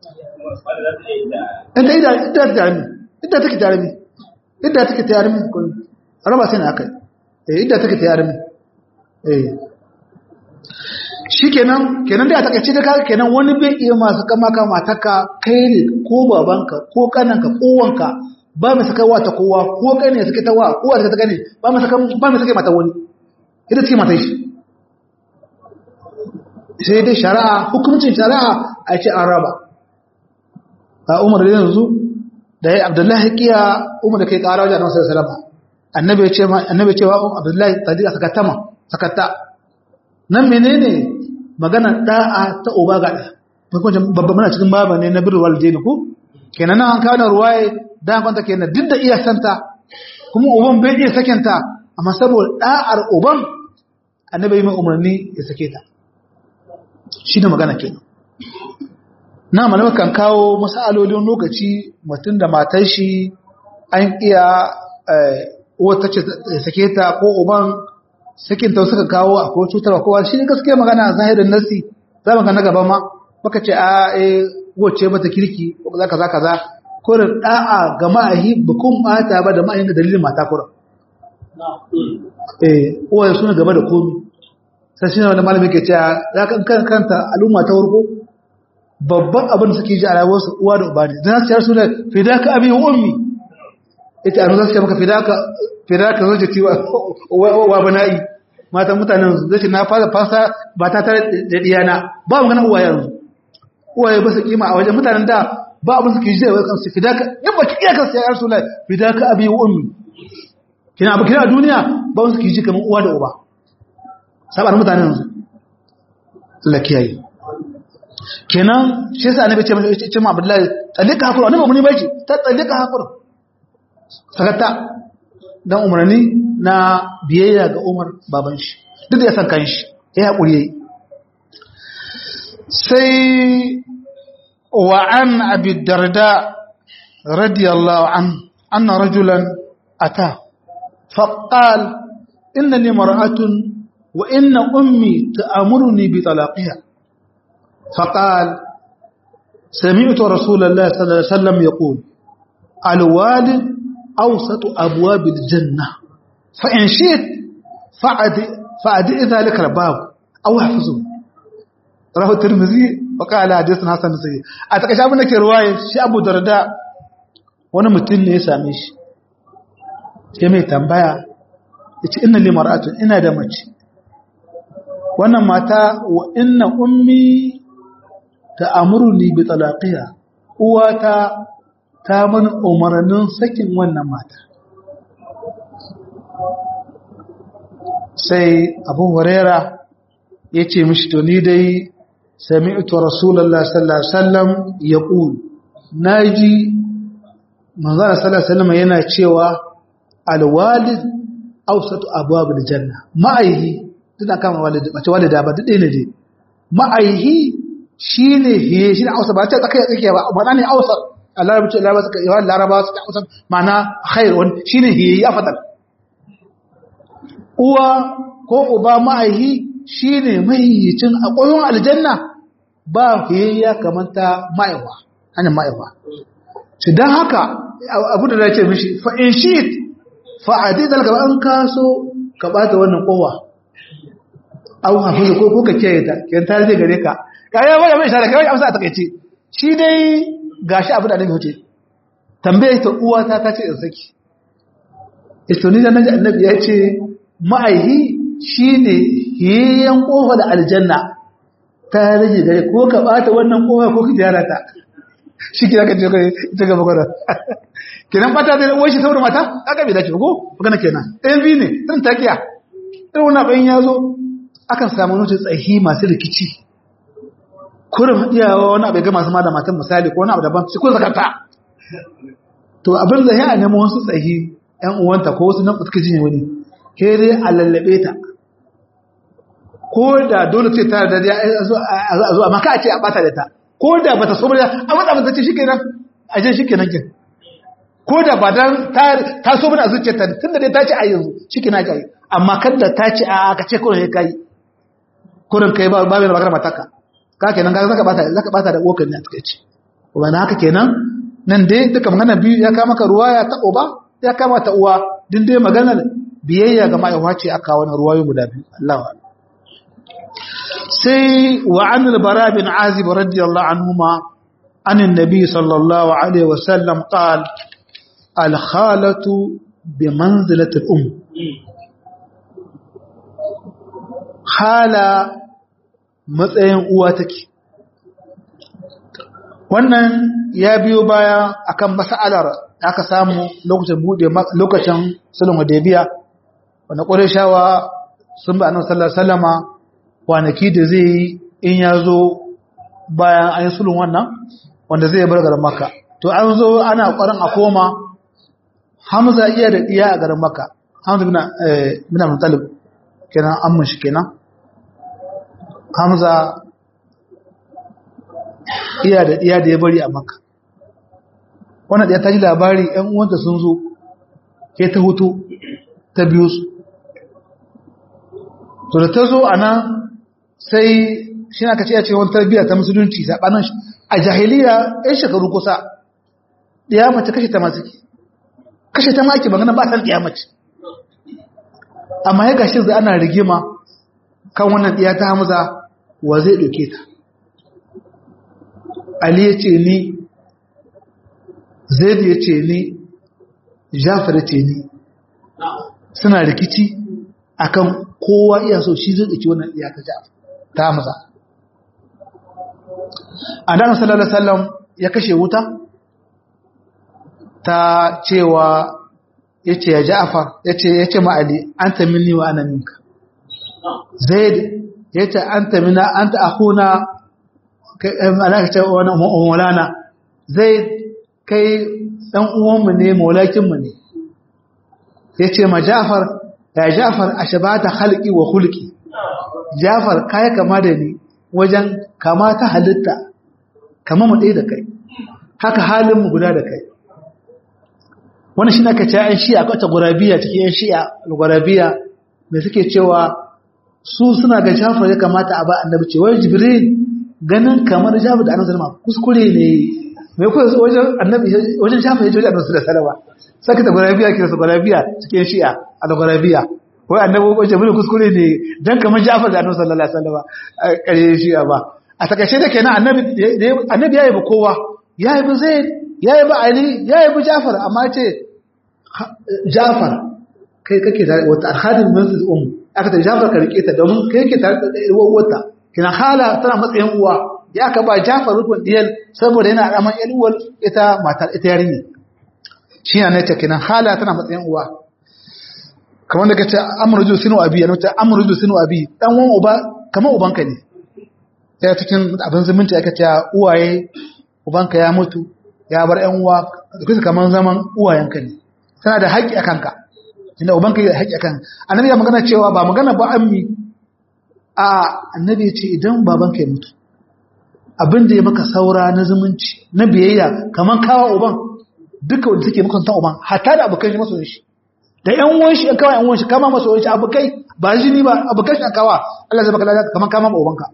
inda ida ida ta jarumi ida take jarumi ida take jarumi kun raba sai na akai eh ida take jarumi eh shi kenan kenan da a takaice da kaga kenan wani bai iya masu kama ka mataka kai ne ko babanka ko kananka ko wanka ba mai saka wa ta kowa ko kai ne suke ta wa kowa suke ta gane ba mai saka ba mai saka mata wani ita ce mata shi sai dai shari'a hukuncin shari'a a ce an raba a umar da yanzu da ya abdullahi kiya umar da kai kara wajen annabi sallallahu alaihi wasallam annabi ya ce annabi ya ce wa abdullahi tadi sakatta ma sakatta nan menene magana da'a ta uba ga da babban muna cikin baba ne na birrul walidaini ko kenan nan an kawo na ruwaye da kwanta kenan duk da iya santa kuma uban bai iya sakenta amma saboda da'ar uban annabi mai umarni ya sake ta shi da magana kenan na malama kan kawo masalolin lokaci mutum da matar shi an iya wata ce sake ta ko uban sakin ta suka kawo a ko cutarwa kowa shi ne gaskiya magana zahirin nasi za mu ga na gaba ma baka ce a eh wace mata kirki ko kaza kaza kaza kurin da'a ga ma'ahi bukun bata ba da ma'ahin da dalilin mata kurin eh uwaye suna gaba da komi sai shi ne wanda malami ke cewa za ka kan kanta al'umma ta warko babban abin da suke ji a rayuwarsu uwa da uba ne dan su su da fidaka abi wa ummi ita an zasu maka fidaka fidaka zo jati wa wa bana'i matan mutanen su zai na fara fasa ba ta tare da diyana ba mu ganin uwaye yanzu uwaye ba su kima a wajen mutanen da ba abin suke ji da kansu fidaka in ba ki iya kansu ya rasu lai fidaka abi wa ummi kina abu kina a duniya ba su ke ji kamar uwa da uba sabar mutanen yanzu Allah kiyaye kenan shi yasa annabi ce mace ce ma Abdullahi tsalika hakuri annabi mun bai ce ta tsalika hakuri sakata dan umarni na biyayya ga Umar baban shi duk da ya san kan shi ya hakuri yayi sai wa an abi darda radiyallahu an anna rajulan ata فقال إنني مرأة وإن أمي تأمرني بطلاقها فقال سمعت رسول الله صلى الله عليه وسلم يقول الوالد أوسط أبواب الجنة فإن شئت فأدئ ذلك الباب أو احفظه رواه الترمذي وقال حديث حسن سيء أتكشف منك رواية شي أبو درداء wani mutum ne ya same shi sai mai tambaya ya ce ina limaratun ina da mace wannan mata wa ina ummi ta amurni bi talaqiya uwata ta mana umarnin sakin wannan mata sai abu huraira ya ce mishi to ni dai sami'tu rasulullahi sallallahu alaihi wasallam yaqul naji manzon sallallahu alaihi wasallam yana cewa alwalid awsatu abwabil janna ma'aihi tana kama walid mace walida ba duk ne dai ma'aihi shine hiye shi ne awsa ba ta tsakiya tsakiya ba ba ne awsa Allah ya ce Allah ba suka yawa laraba suka awsa ma'ana khair wani shine hiye ya fadal uwa ko uba ma'aihi shine mahiyicin a ƙoyon aljanna ba hiye ya kamanta ma'aiwa hanyar ma'aiwa shi don haka abu da ya ce mishi fa'in shi fa'adi da gaba an kaso ka bata wannan kowa au hafizu ko kuka kiyaye ta kiyan ta zai gare ka kayan wani mai shara kawai amsa a takaice shi dai gashi abu da annabi wuce tambaye ta uwa ta ta ce in saki ito ni da naji annabi ya ce ma'aihi shine hiyan kofa da aljanna ta rage gare ko ka bata wannan kofa ko ka gyara ta shi kira ka jirgin ita gaba gwada kenan fata da wai shi saboda mata aka bai dace ko magana kenan ɗayan biyu ne tun takiya irin wani abin ya zo akan samu nutu tsahi masu rikici kurin iyawa wani abu ga masu ma da matan misali ko wani abu daban shi kun zakarta to abin da ya nemo wasu tsahi yan uwanta ko wasu nan suka jinye wani ke dai a lallabe ta ko da dole ce ta da a zo amma ka a ce a bata da ta ko da bata so bane a matsa mata ce shikenan a je shikenan kin ko da ba dan ta ta so bane a zuciyarta tunda dai ta ce a yanzu shikenan kai amma kada ta ce a ka ce kullun kai kullun kai ba ba mai magana mataka ka kenan ka zaka bata zaka bata da wokan ne a takeice wanda haka kenan nan dai duka magana biyu ya kama ka ruwaya ta uba ya kama ta uwa din dai maganar biyayya ga ma'aiwa ce aka wani ruwayo guda biyu Allahu sai wa an albara bin azib radiyallahu anhuma an annabi sallallahu alaihi wasallam qal al khalatu bi manzilati al um hala matsayin uwa take wannan ya biyo baya akan mas'alar da aka samu lokacin bude lokacin sulhun hudaybiya wanda qurayshawa sun ba annabi sallallahu alaihi wasallama kwanaki da zai yi in ya zo bayan an yi sulhun wannan wanda zai bar garin makka to an zo ana ƙwarin a koma hamza iya da iya a garin makka hamza bin bin mutalib kenan amman shi kenan hamza iya da iya da ya bari a makka wannan da ya taji labari ‘yan uwanta sun zo ke ta hutu ta biyu su to da ta zo a nan sai shi na kace ya ce wani tarbiyya ta musulunci saɓanin a jahiliya ‘yan shekaru kusa ɗaya mace kashe ta masu ke kashe ta maki magana ba san ɗaya mace amma ya gashi zai ana rigima kan wannan ɗaya ta hamza wa zai ɗauke ta ali ya ce ni zaid ya ce ni jafar ya ce ni suna rikici akan kowa iya so shi zai ɗauki wannan ɗaya ta jafar ta hamza a dan sallallahu alaihi wasallam ya kashe wuta ta cewa yace ya Ja'far yace yace ma Ali anta minni wa ana minka Zaid yace anta minna anta akhuna kai malaka ce wannan maulana Zaid kai dan uwan mu ne maulakin mu ne yace ma Ja'far ya Ja'far ashabata khalqi wa khulqi Ja'far kai kama da ni wajen kama ta halitta kama mu ɗaya da kai haka halin mu guda da kai wani shi na ka ce ‘yan shi'a kwata gurabiya cikin ‘yan shi'a gurabiya mai suke cewa su suna ga jafar ya kamata a ba annabi ce wai jibril ganin kamar jafar da annabi salama kuskure ne mai kuwa wajen annabi wajen jafar ya ce wajen annabi da salama saka ta gurabiya kira su gurabiya cikin ‘yan shi'a a da gurabiya wai annabi wajen jibril kuskure ne don kamar jafar da annabi sallallahu alaihi wasallam a ƙarshen shi'a ba a takashe da kenan annabi ya yi ba kowa ya yi ba zai ya yi ba Ali ya yi bi Jafar amma ce Jafar kai kake tare wata alhadin manzil um aka ta Jafar ka rike ta domin kai kake tare da uwarta kina hala tana matsayin uwa ya ka ba Jafar rukun diyal saboda yana raman yan uwar ita matar ita yarinya shi ne ta kina hala tana matsayin uwa kamar da kace amruju sinu abi yana ta amruju sinu abi dan wan uba kamar ubanka ne ya cikin abin zumunci aka ce uwaye ubanka ya mutu ya bar ‘yan uwa da kusa kamar zaman uwayenka ne tana da haƙƙi a kanka inda ubanka yi da haƙƙi a kan annabi ya magana cewa ba magana ba ammi a annabi ya ce idan babanka ya mutu abin da ya maka saura na zumunci na biyayya kamar kawa uban duka wanda suke makwanta uban hatta da abokan shi masoyin shi da ‘yan uwan shi kawai ‘yan uwan shi kama masoyin shi abokai ba jini ba abokan shi kawa Allah zai baka lalata kamar kama ma ubanka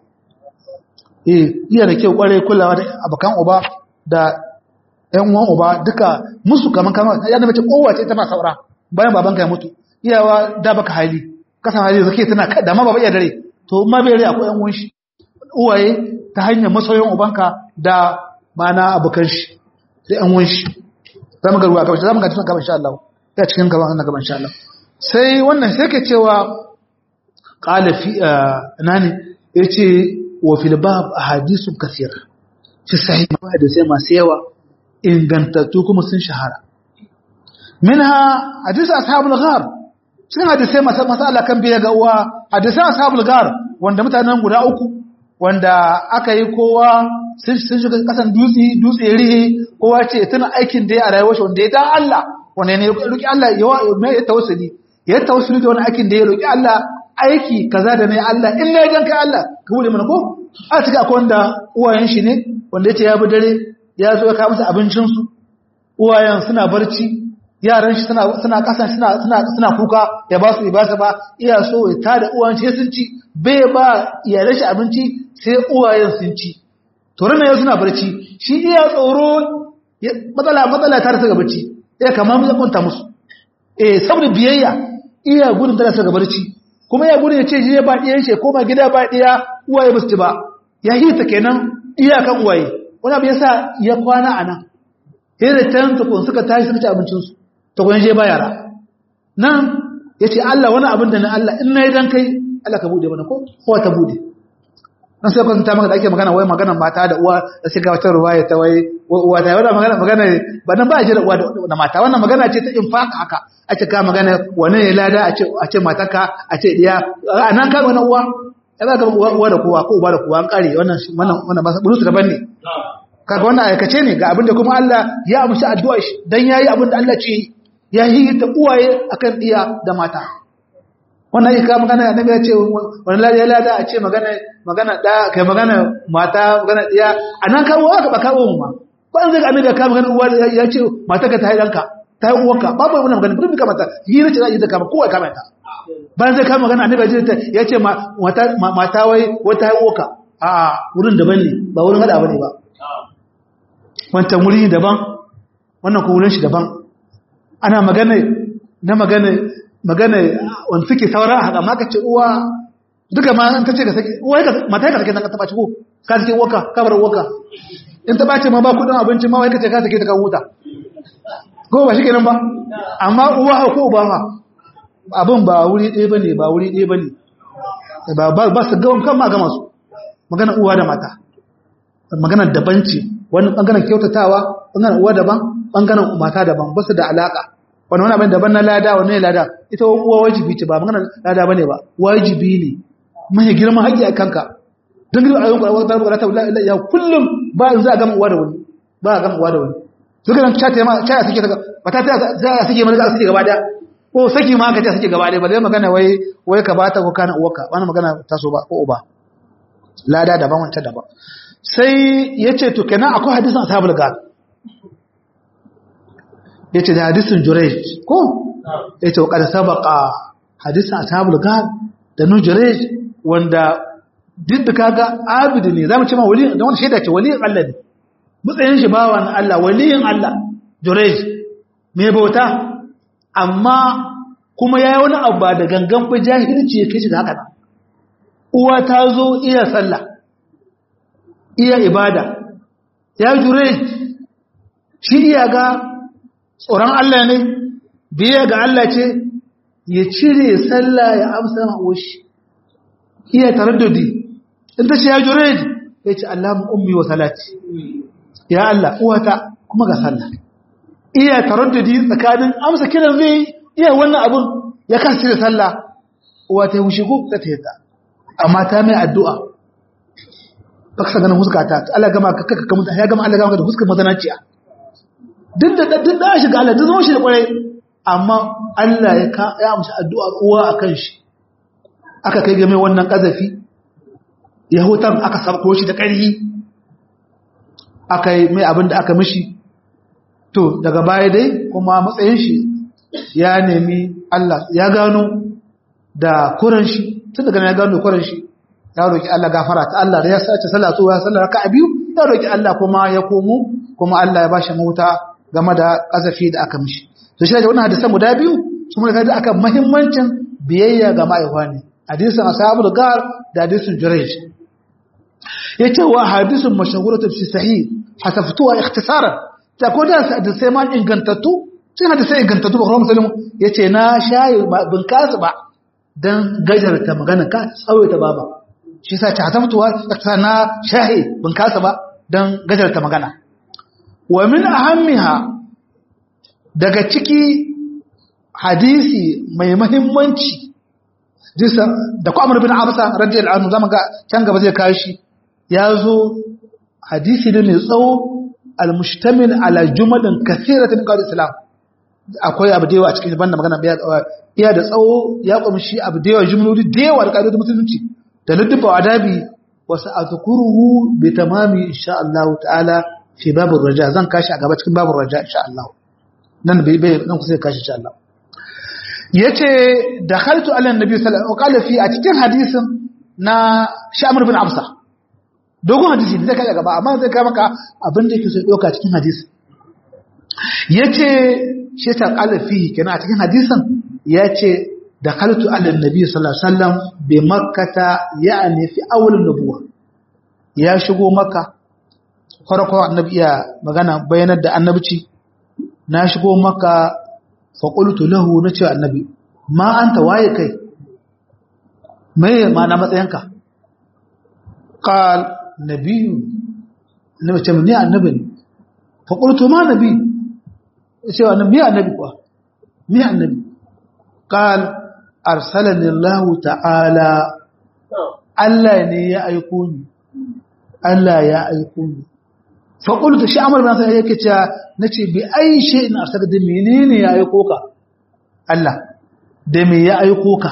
eh iya da kyau kwarai kulawa da abokan uba da ‘yan uwan uba duka musu kaman kama ya mace kowace ita ma saura bayan babanka ya mutu iyawa da baka hali kasan hali zake tana da ma baba iya dare to ma bai rai akwai ‘yan uwan shi uwaye ta hanyar masoyin ubanka da mana abokan shi da ‘yan uwan shi za mu ga ruwa gaban za mu ga cikin gaban insha Allah ya cikin gaban Allah gaban insha Allah sai wannan sai ke cewa qala fi nani yace wa fil bab ahadithu kathira fi sahih da sai masu yawa ingantattu kuma sun shahara minha hadisi ashabul ghar sun hadisai masu masala kan biya ga uwa hadisai ashabul ghar wanda mutanen guda uku wanda aka yi kowa sun shiga kasan dutse dutse rihe kowa ce tana aikin da ya a rayuwar shi wanda ya dan Allah wanda ne roki Allah ya mai ya tawassuli ya tawassuli da wani aikin da ya roki Allah aiki kaza da ne Allah in ne dan kai Allah ka bude mana ko a cika akwai wanda uwayen shi ne wanda yace ya bi dare ya zo ya kawo musu abincinsu uwayen suna barci yaran shi suna suna kasan suna suna suna kuka ya ba su ibasa ba iya so ya tada uwan shi sun ci bai ba iyalan shi abinci sai uwayen sun ci to rana ya suna barci shi iya tsoro matsala matsala ta rasa ga barci ya kama mu kunta musu eh saboda biyayya iya gudun da rasa ga barci kuma ya gudun ya ce shi ba diyan shi koma gida ba diya uwaye ba su ci ba ya hita kenan iyakan uwaye wani abu yasa ya kwana a nan hira can tukun suka tashi suka ci abincinsu tukun je ba yara nan ya ce Allah wani abin da na Allah in na yi dan kai Allah ka bude mana ko kowa ta bude nan sai kwanta maka da ake magana wai magana mata da uwa da sai ga wata ruwaya ta wai uwa ta wannan magana magana ba nan ba a jira uwa da mata wannan magana ce ta infaka haka a ce ka magana wani ne lada a ce a ce matarka a ce diya a nan ka wani uwa ya za ka uwa da kowa ko uba da kowa an kare wannan wannan wannan ba burusu daban ne kaga wannan aikace ne ga abin da kuma Allah ya amshi addu'a shi dan yayi abin da Allah ce ya yi ta uwaye akan diya da mata wannan ika magana annabi ya ce wannan lada ya lada a ce magana magana da kai magana mata magana diya anan kawo aka ba kawo mu ma ko an zai annabi ka magana uwa ya ce mata ka ta yi danka ta yi uwarka babu wannan magana bin kamata yi ne ce za a yi ta kama kowa kama ta bayan zai kama magana annabi ya ce mata mata wai wata yi uwarka a wurin daban ne ba wurin hada bane ba wancan wuri daban wannan ko wurin shi daban ana magana na magana magana wanda suke saura a haka maka ce uwa duka ma an tace ka sake uwa ka mata ka sake nan ka taba ci ko ka sake uwarka ka bar uwarka in ta bace ma ba kudin abinci ma wai ka ce ka sake ta ka huta ko ba shi kenan ba amma uwa ko uba ma abin ba wuri ɗaya bane ba wuri ɗaya bane ba ba su ga kan ma ga masu magana uwa da mata magana daban ce wani bangaren kyautatawa bangaren uwa daban bangaren mata daban ba su da alaka wani wani abin daban na lada wani ne lada ita uwa wajibi ce ba magana lada bane ba wajibi ne mai girman haƙƙi a kanka don girma ayyukan ƙwararwa ta bukata wula ya kullum ba in za a gama uwa da wani ba a gama uwa da wani suka nan cata ma caya suke ta mata ta za a suke mana za a suke gaba daya ko saki ma ka ce suke gaba daya ba zai magana wai wai ka bata ko kana uwarka wani magana ta so ba ko uba lada daban wancan daban sai ya ce to kenan akwai hadisin ashabul gad ya ce da hadisin jurej ko ya ce wakar sabaka hadisin ashabul gad da nu jurej wanda duk da kaga abidi ne zamu ce ma wali da wani shaida ce waliyin Allah ne mutsayin shi bawan Allah waliyin Allah jurej me bauta amma kuma yayi wani abu ba da gangan ba jahilci ya kai shi da haka uwa ta zo iya sallah iya ibada ya jurej shi iya ga tsoron Allah ne biya ga Allah ce ya cire sallah ya amsa ma'awoshi iya taraddudi in ta ce ya jure ya ce Allah ummi wa salati ya Allah uwata kuma ga sallah iya taraddudi tsakanin amsa kiran zai iya wannan abun ya kan cire sallah uwa ta wuce ko ta ta yadda amma ta mai addu'a ba ka ganin huskata Allah gama ka kaka kamuta ya gama Allah gama da huskar mazanaciya duk da duk da shiga Allah duk zama shi da kwarai amma Allah ya ka ya amsa addu'ar uwa akan shi aka kai game wannan kazafi yahutan aka sabko shi da ƙarfi aka yi mai abin da aka mishi to daga baya dai kuma matsayin shi ya nemi Allah ya gano da kuran shi tun daga ya gano kuran shi ya roki Allah gafara ta Allah da ya sace salatu ya sallar raka'a biyu ya roki Allah kuma ya komo kuma Allah ya bashi mauta game da kazafi da aka mishi to shi da wannan hadisan guda biyu sun ga da aka muhimmancin biyayya ga ma'aiwa ne hadisin ashabul gar da hadisin jurayj yace wa hadisin mashhuratu fi sahih hasaftuha ikhtisaran ta ko da sai ma ingantattu sai hadisai ingantattu ba kuma muslim yace na shayi bin kasu ba dan gajarta magana ka tsawaita baba shi yasa ta hasaftuha ikhtisaran na shahi bin kasu ba dan gajarta magana wa min ahammiha daga ciki hadisi mai mahimmanci jisa da ku amur bin abasa radiyallahu anhu zama ga can gaba zai kawo shi ya zo hadisi ne mai tsawo al-mushtamil ala jumalin kathiratin qad islam akwai abu da yawa a cikin banda magana iya da tsawo ya kumshi abu da yawa jumloli da yawa da kaidodin musulunci da luddufa adabi wasu azkuruhu bi tamami insha Allah ta'ala fi babur raja zan kashi a gaba cikin babur raja insha Allah nan bai bai nan kusa kashi insha Allah yace dakhaltu ala annabi sallallahu alaihi wasallam fi a cikin hadisin na Shamr bin Absa dogon hadisi ne kai gaba amma zai kai maka abin da yake so doka cikin hadisi yace shi ta qala fi kenan a cikin hadisin yace دخلت على النبي صلى الله عليه وسلم بمكة يعني في أول النبوة يا شغو مكة farko annabi iya magana bayanar da annabci na shigo maka faƙultu lahu na ce annabi ma an ta waye kai mai ma na matsayinka ƙal nabiyu annabi ce ni annabi ne faƙultu ma nabi ya ce annabi ni annabi kuwa ni annabi ƙal arsalani Allah ta'ala Allah ne ya aiko ni Allah ya aiko ni faƙultu shi amur bin sai yake cewa na ce bi ai shi ina arsaka da menene ya aiko ka Allah da me ya aiko ka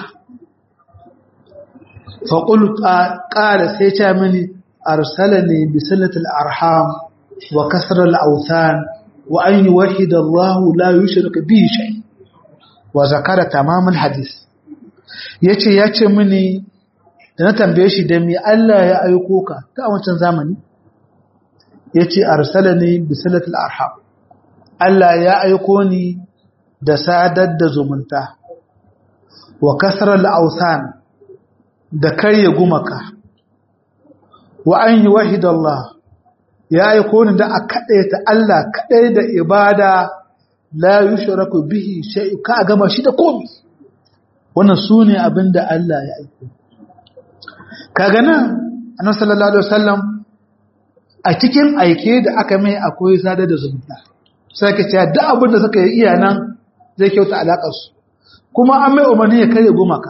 faƙultu ƙara sai ce mini arsala ne bi salatul arham wa kasrar al'autan wa an yi wahida Allah la yushrika bi shay wa zakara tamamul hadis yace yace mini da na tambaye shi da me Allah ya aiko ka ta wancan zamani ya ce arsalani bisalatul arham Allah ya aiko ni da sadar da zumunta wa kasrar ausan da karye gumaka wa an yi wahidallah ya aiko ni da a kaɗaita Allah kaɗai da ibada la yushraku bihi shay'un ka gama shi da komi wannan sune abinda Allah ya aiko kaga nan annabi sallallahu alaihi wasallam a cikin aike da aka mai akwai sadar da zumunta sai ka ce duk abin da suka yi iya nan zai kyauta alaƙarsu kuma an mai umarni ya karya gumaka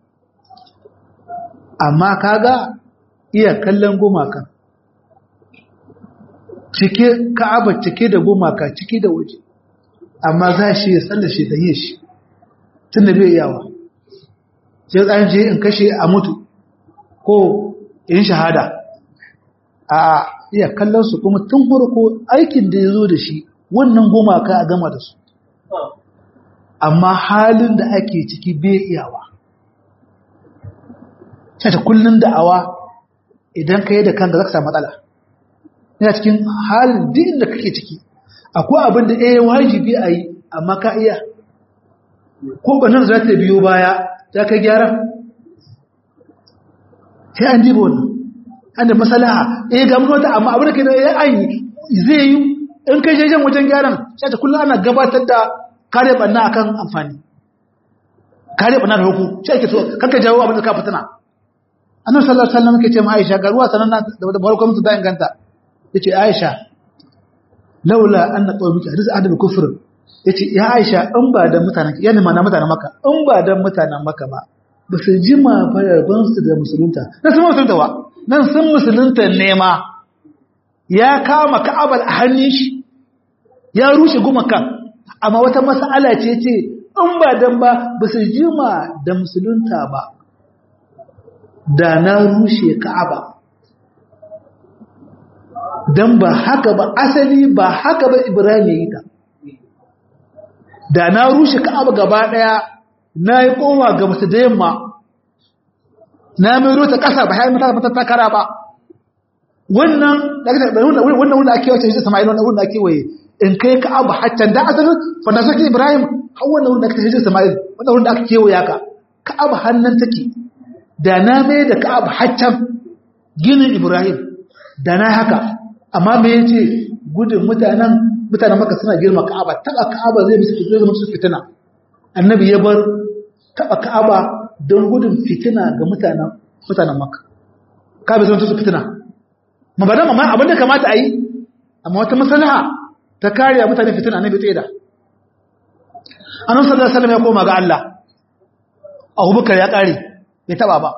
amma kaga iya kallon gumaka cike ka'aba cike da gumaka cike da waje amma za shi ya tsallashe da yi shi tun da bai yawa sai tsayin je in kashe a mutu ko in shahada a iya kallon su kuma tun farko aikin da ya zo da shi wannan gumaka a gama da su amma halin da ake ciki bai iyawa ta kullun da'awa idan ka yi da kanka zaka samu matsala yana cikin halin duk da kake ciki akwai abin da eh wajibi a yi amma ka iya ko banan za ta biyo baya za ka gyara sai an ji wannan an da masalaha eh ga mun wata amma abin da ke da ya an yi zai yi in kai jejen wajen gyaran sai ta kullum ana gabatar da kare banna akan amfani kare banna da hukum sai ake so kanka jawo abin da ka fitina annabi sallallahu alaihi wasallam yake ce ma Aisha ga ruwa sananna da barkon mutu da inganta yace Aisha laula anna qawmika hadis adab kufr yace ya Aisha in ba da mutanen yana mana mutanen maka in ba da mutanen maka ba ba su jima fararban su da musulunta na sun musulunta wa nan sun musulunta nema ya kama ka'abal a hannun shi ya rushe gumakan amma wata mas'ala ce ce in ba dan ba ba su jima da musulunta ba da na rushe ka'aba dan ba haka ba asali ba haka ba ibrahim ya yi ta da na rushe ka'aba gaba daya na yi kowa ga masu da yamma na mai rota ƙasa ba haifar mata mata takara ba wannan wannan wanda ake wace hijira sama'il wannan wanda ake waye in kai ka abu haccan da asalin fanda soke ibrahim har wannan wanda ake hijira sama'il wannan wanda aka kewaya ka ka abu hannun take da na mai da ka abu haccan ginin ibrahim da na haka amma me yace gudun mutanen mutanen maka suna girma ka'aba taba ka'aba zai musu zai musu fitina annabi ya bar taba ka'aba don gudun fitina ga mutanen mutanen maka ka'aba zai musu fitina ma ba dan amma abin da kamata a yi amma wata maslaha ta kariya mutane fitina annabi tsaye da annabi sallallahu alaihi wasallam ya koma ga Allah Abubakar ya kare ya taba ba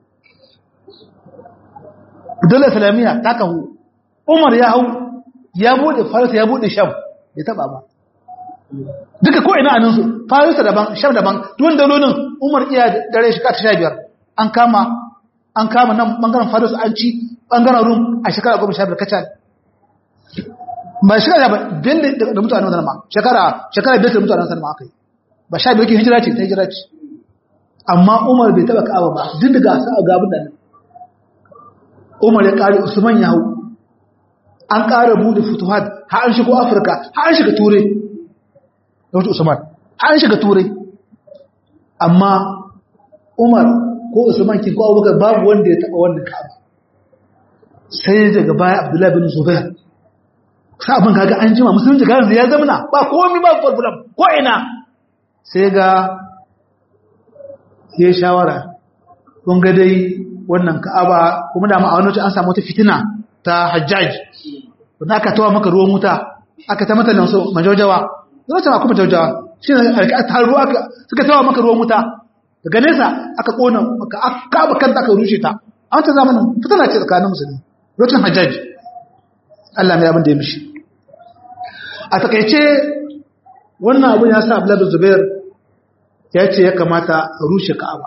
dole islamiyya ta kahu Umar ya hau ya bude Faris ya bude Sham ya taba ba duka ko ina anan su Faris daban Sham daban duwan dalolin Umar iya dare shi ka 15 an kama an kama nan bangaren Faris an ci bangaren Rum a shekara 15 kacal ba shekara ba bin da mutanen wannan ma shekara shekara biyar da mutanen wannan ma akai ba sha biyu ke hijira ce ta hijira ce amma Umar bai taba Ka'aba ba duk daga sa ga abin da Umar ya kare Usman ya hau an ƙara buɗe futuhat har an shigo afirka har an shiga turai da wata usman har an shiga turai amma umar ko usman kin ko abubakar babu wanda ya taba wannan ka'aba sai daga baya abdullahi bin zubair sai abin kaga an jima musulunci ga yanzu ya zamana ba komai ba problem ko ina sai ga ya shawara kun ga dai wannan ka'aba kuma da ma'aunoci an samu wata fitina ta hajjaj wanda aka tawa maka ruwan wuta aka ta mata lansu majaujawa zai ta kuma majaujawa shi ne a taru aka suka tawa maka ruwan wuta daga nesa aka kona maka aka kanta aka rushe ta a wata zamanin fitina ce tsakanin musulmi lokacin hajjaj Allah mai abin da ya mishi a takaice wannan abin ya sa Abdullahi Zubair ya ce ya kamata a rushe Ka'aba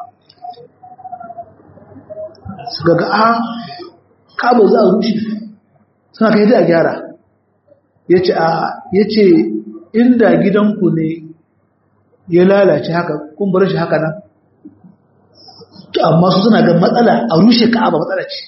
suka ga a Ka'aba za a rushe suna kai da gyara yace a yace inda gidanku ne ya lalace haka kun bar shi haka nan to amma su suna ga matsala a rushe Ka'aba matsala ce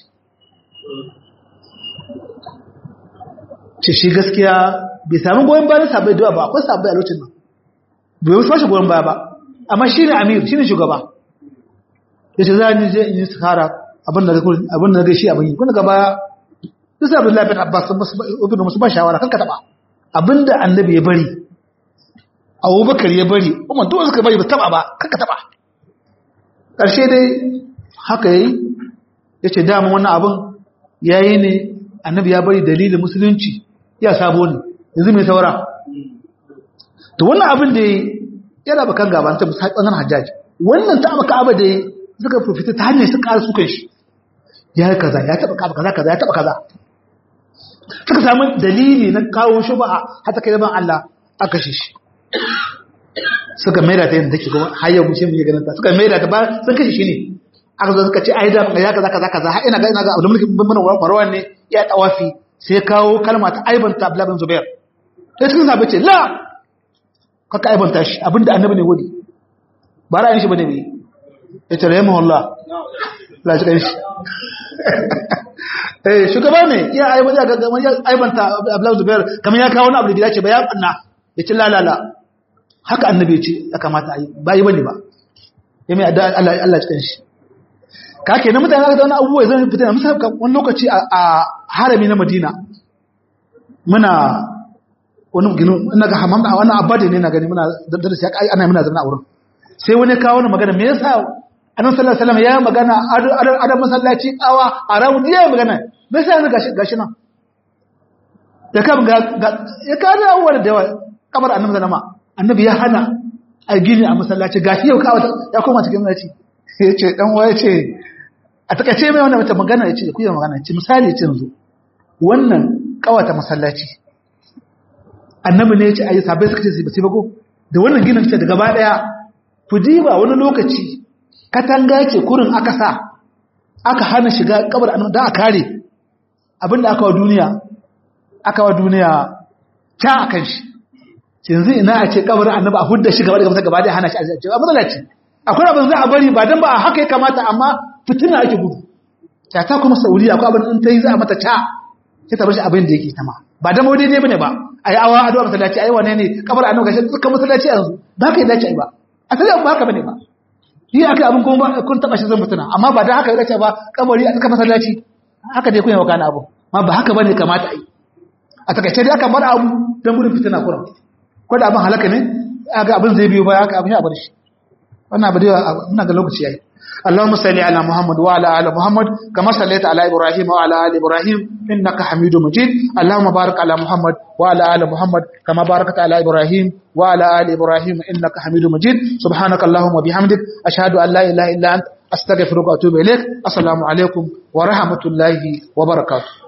ce shi gaskiya bai sami goyon bayan sabai da ba akwai sabai a lokacin nan bai wasu fashe goyon baya ba amma shi ne amir shi ne shugaba ya ce za ni je in yi sahara abin da gaishe abin yi kuna gaba duk sabin lafiyar abbas sun musu ba shawara kan ka taba abin da annabi ya bari abubakar ya bari umar duk suka bari ba taba ba kan ka taba ƙarshe dai haka ya yi ya ce dama wannan abin ya yi ne annabi ya bari dalilin musulunci ya sabo ne yanzu mai saura to wannan abin da yana bakan gaba ta musamman hajjaji wannan ta abaka abu da suka profita ta hanyar su ƙara sukan shi ya yi kaza ya taɓa kaza kaza kaza ya taɓa kaza suka samu dalili na kawo shi ba a hata kai ban Allah aka shi shi suka maida ta yadda take kuma har yau mu ce mu yi ganin ta suka maida ta ba sun kashe shi ne aka zo suka ce ai da ya kaza kaza kaza har ina ga ina ga Abdul Malik bin Marwan ne ya tawafi sai kawo kalma ta aibanta Abdullah bin Zubair sai cikin sahabbai ce la kaka aibanta shi abinda annabi ne wadi ba ra'ayin shi bane ne ya ce rahimahu Allah la ji kan shi eh shugaba ne ya aibanta ga ga ya aibanta Abdullah bin Zubair kamar ya kawo wani abu da ya ce ba ya banna ya ce la la la haka annabi ya ce ya kamata a yi ba yi bane ba ya mai Allah Allah ji kan shi ka ke na mutane aka wani abubuwa zan fitina misali wani lokaci a harami na madina muna wani gini ina ga hamam a wani abadi ne na gani muna darasi ya kai ana muna zama a wurin sai wani kawo wani magana me yasa annabi sallallahu alaihi wasallam ya magana a masallaci kawa a rawu ya magana me yasa yanzu gashi gashi nan da kam ga ya kawo abubuwa da yawa kamar annabi sallama annabi ya hana a gini a masallaci gashi yau kawo ya koma cikin masallaci ya ce dan waye ce a takaice mai wannan wata magana ya ce da kuyi magana ce misali ce yanzu wannan kawata masallaci annabi ne ya ce ayi sabai suka ce ba sai ba ko da wannan ginin ce da gaba daya fudiba wani lokaci katanga ce kurin aka sa aka hana shiga kabar annabi da a kare abinda aka wa duniya aka wa duniya ta akan shi yanzu ina a ce kabarin annabi a hudda shi gaba da gaba da hana shi a matsalaci akwai abin za a bari ba don ba a haka ya kamata amma fitina ake gudu ta ta kuma saudiya akwai abin in ta yi za a mata ta sai ta bar shi abin da yake tama ba da mawadi ne bane ba a yi awa addu'a masallaci ayi wane ne kabar annabi gashi dukkan masallaci yanzu ba ka yi dace ba a sai ba haka bane ba yi aka abin kuma kun taba shi zan fitina amma ba da haka ya dace ba kabari a tsaka masallaci haka dai kun yi wakana abu ma ba haka bane kamata a yi a takaice dai aka bar abu don gudun fitina kuran ko da abin halaka ne ga abin zai biyo baya haka abin ya bar shi wannan abu da muna ga lokaci yayi اللهم صل على محمد وعلى ال محمد كما صليت على ابراهيم وعلى ال ابراهيم انك حميد مجيد اللهم بارك على محمد وعلى ال محمد كما باركت على ابراهيم وعلى ال ابراهيم انك حميد مجيد سبحانك اللهم وبحمدك اشهد ان لا اله الا انت استغفرك واتوب اليك السلام عليكم ورحمه الله وبركاته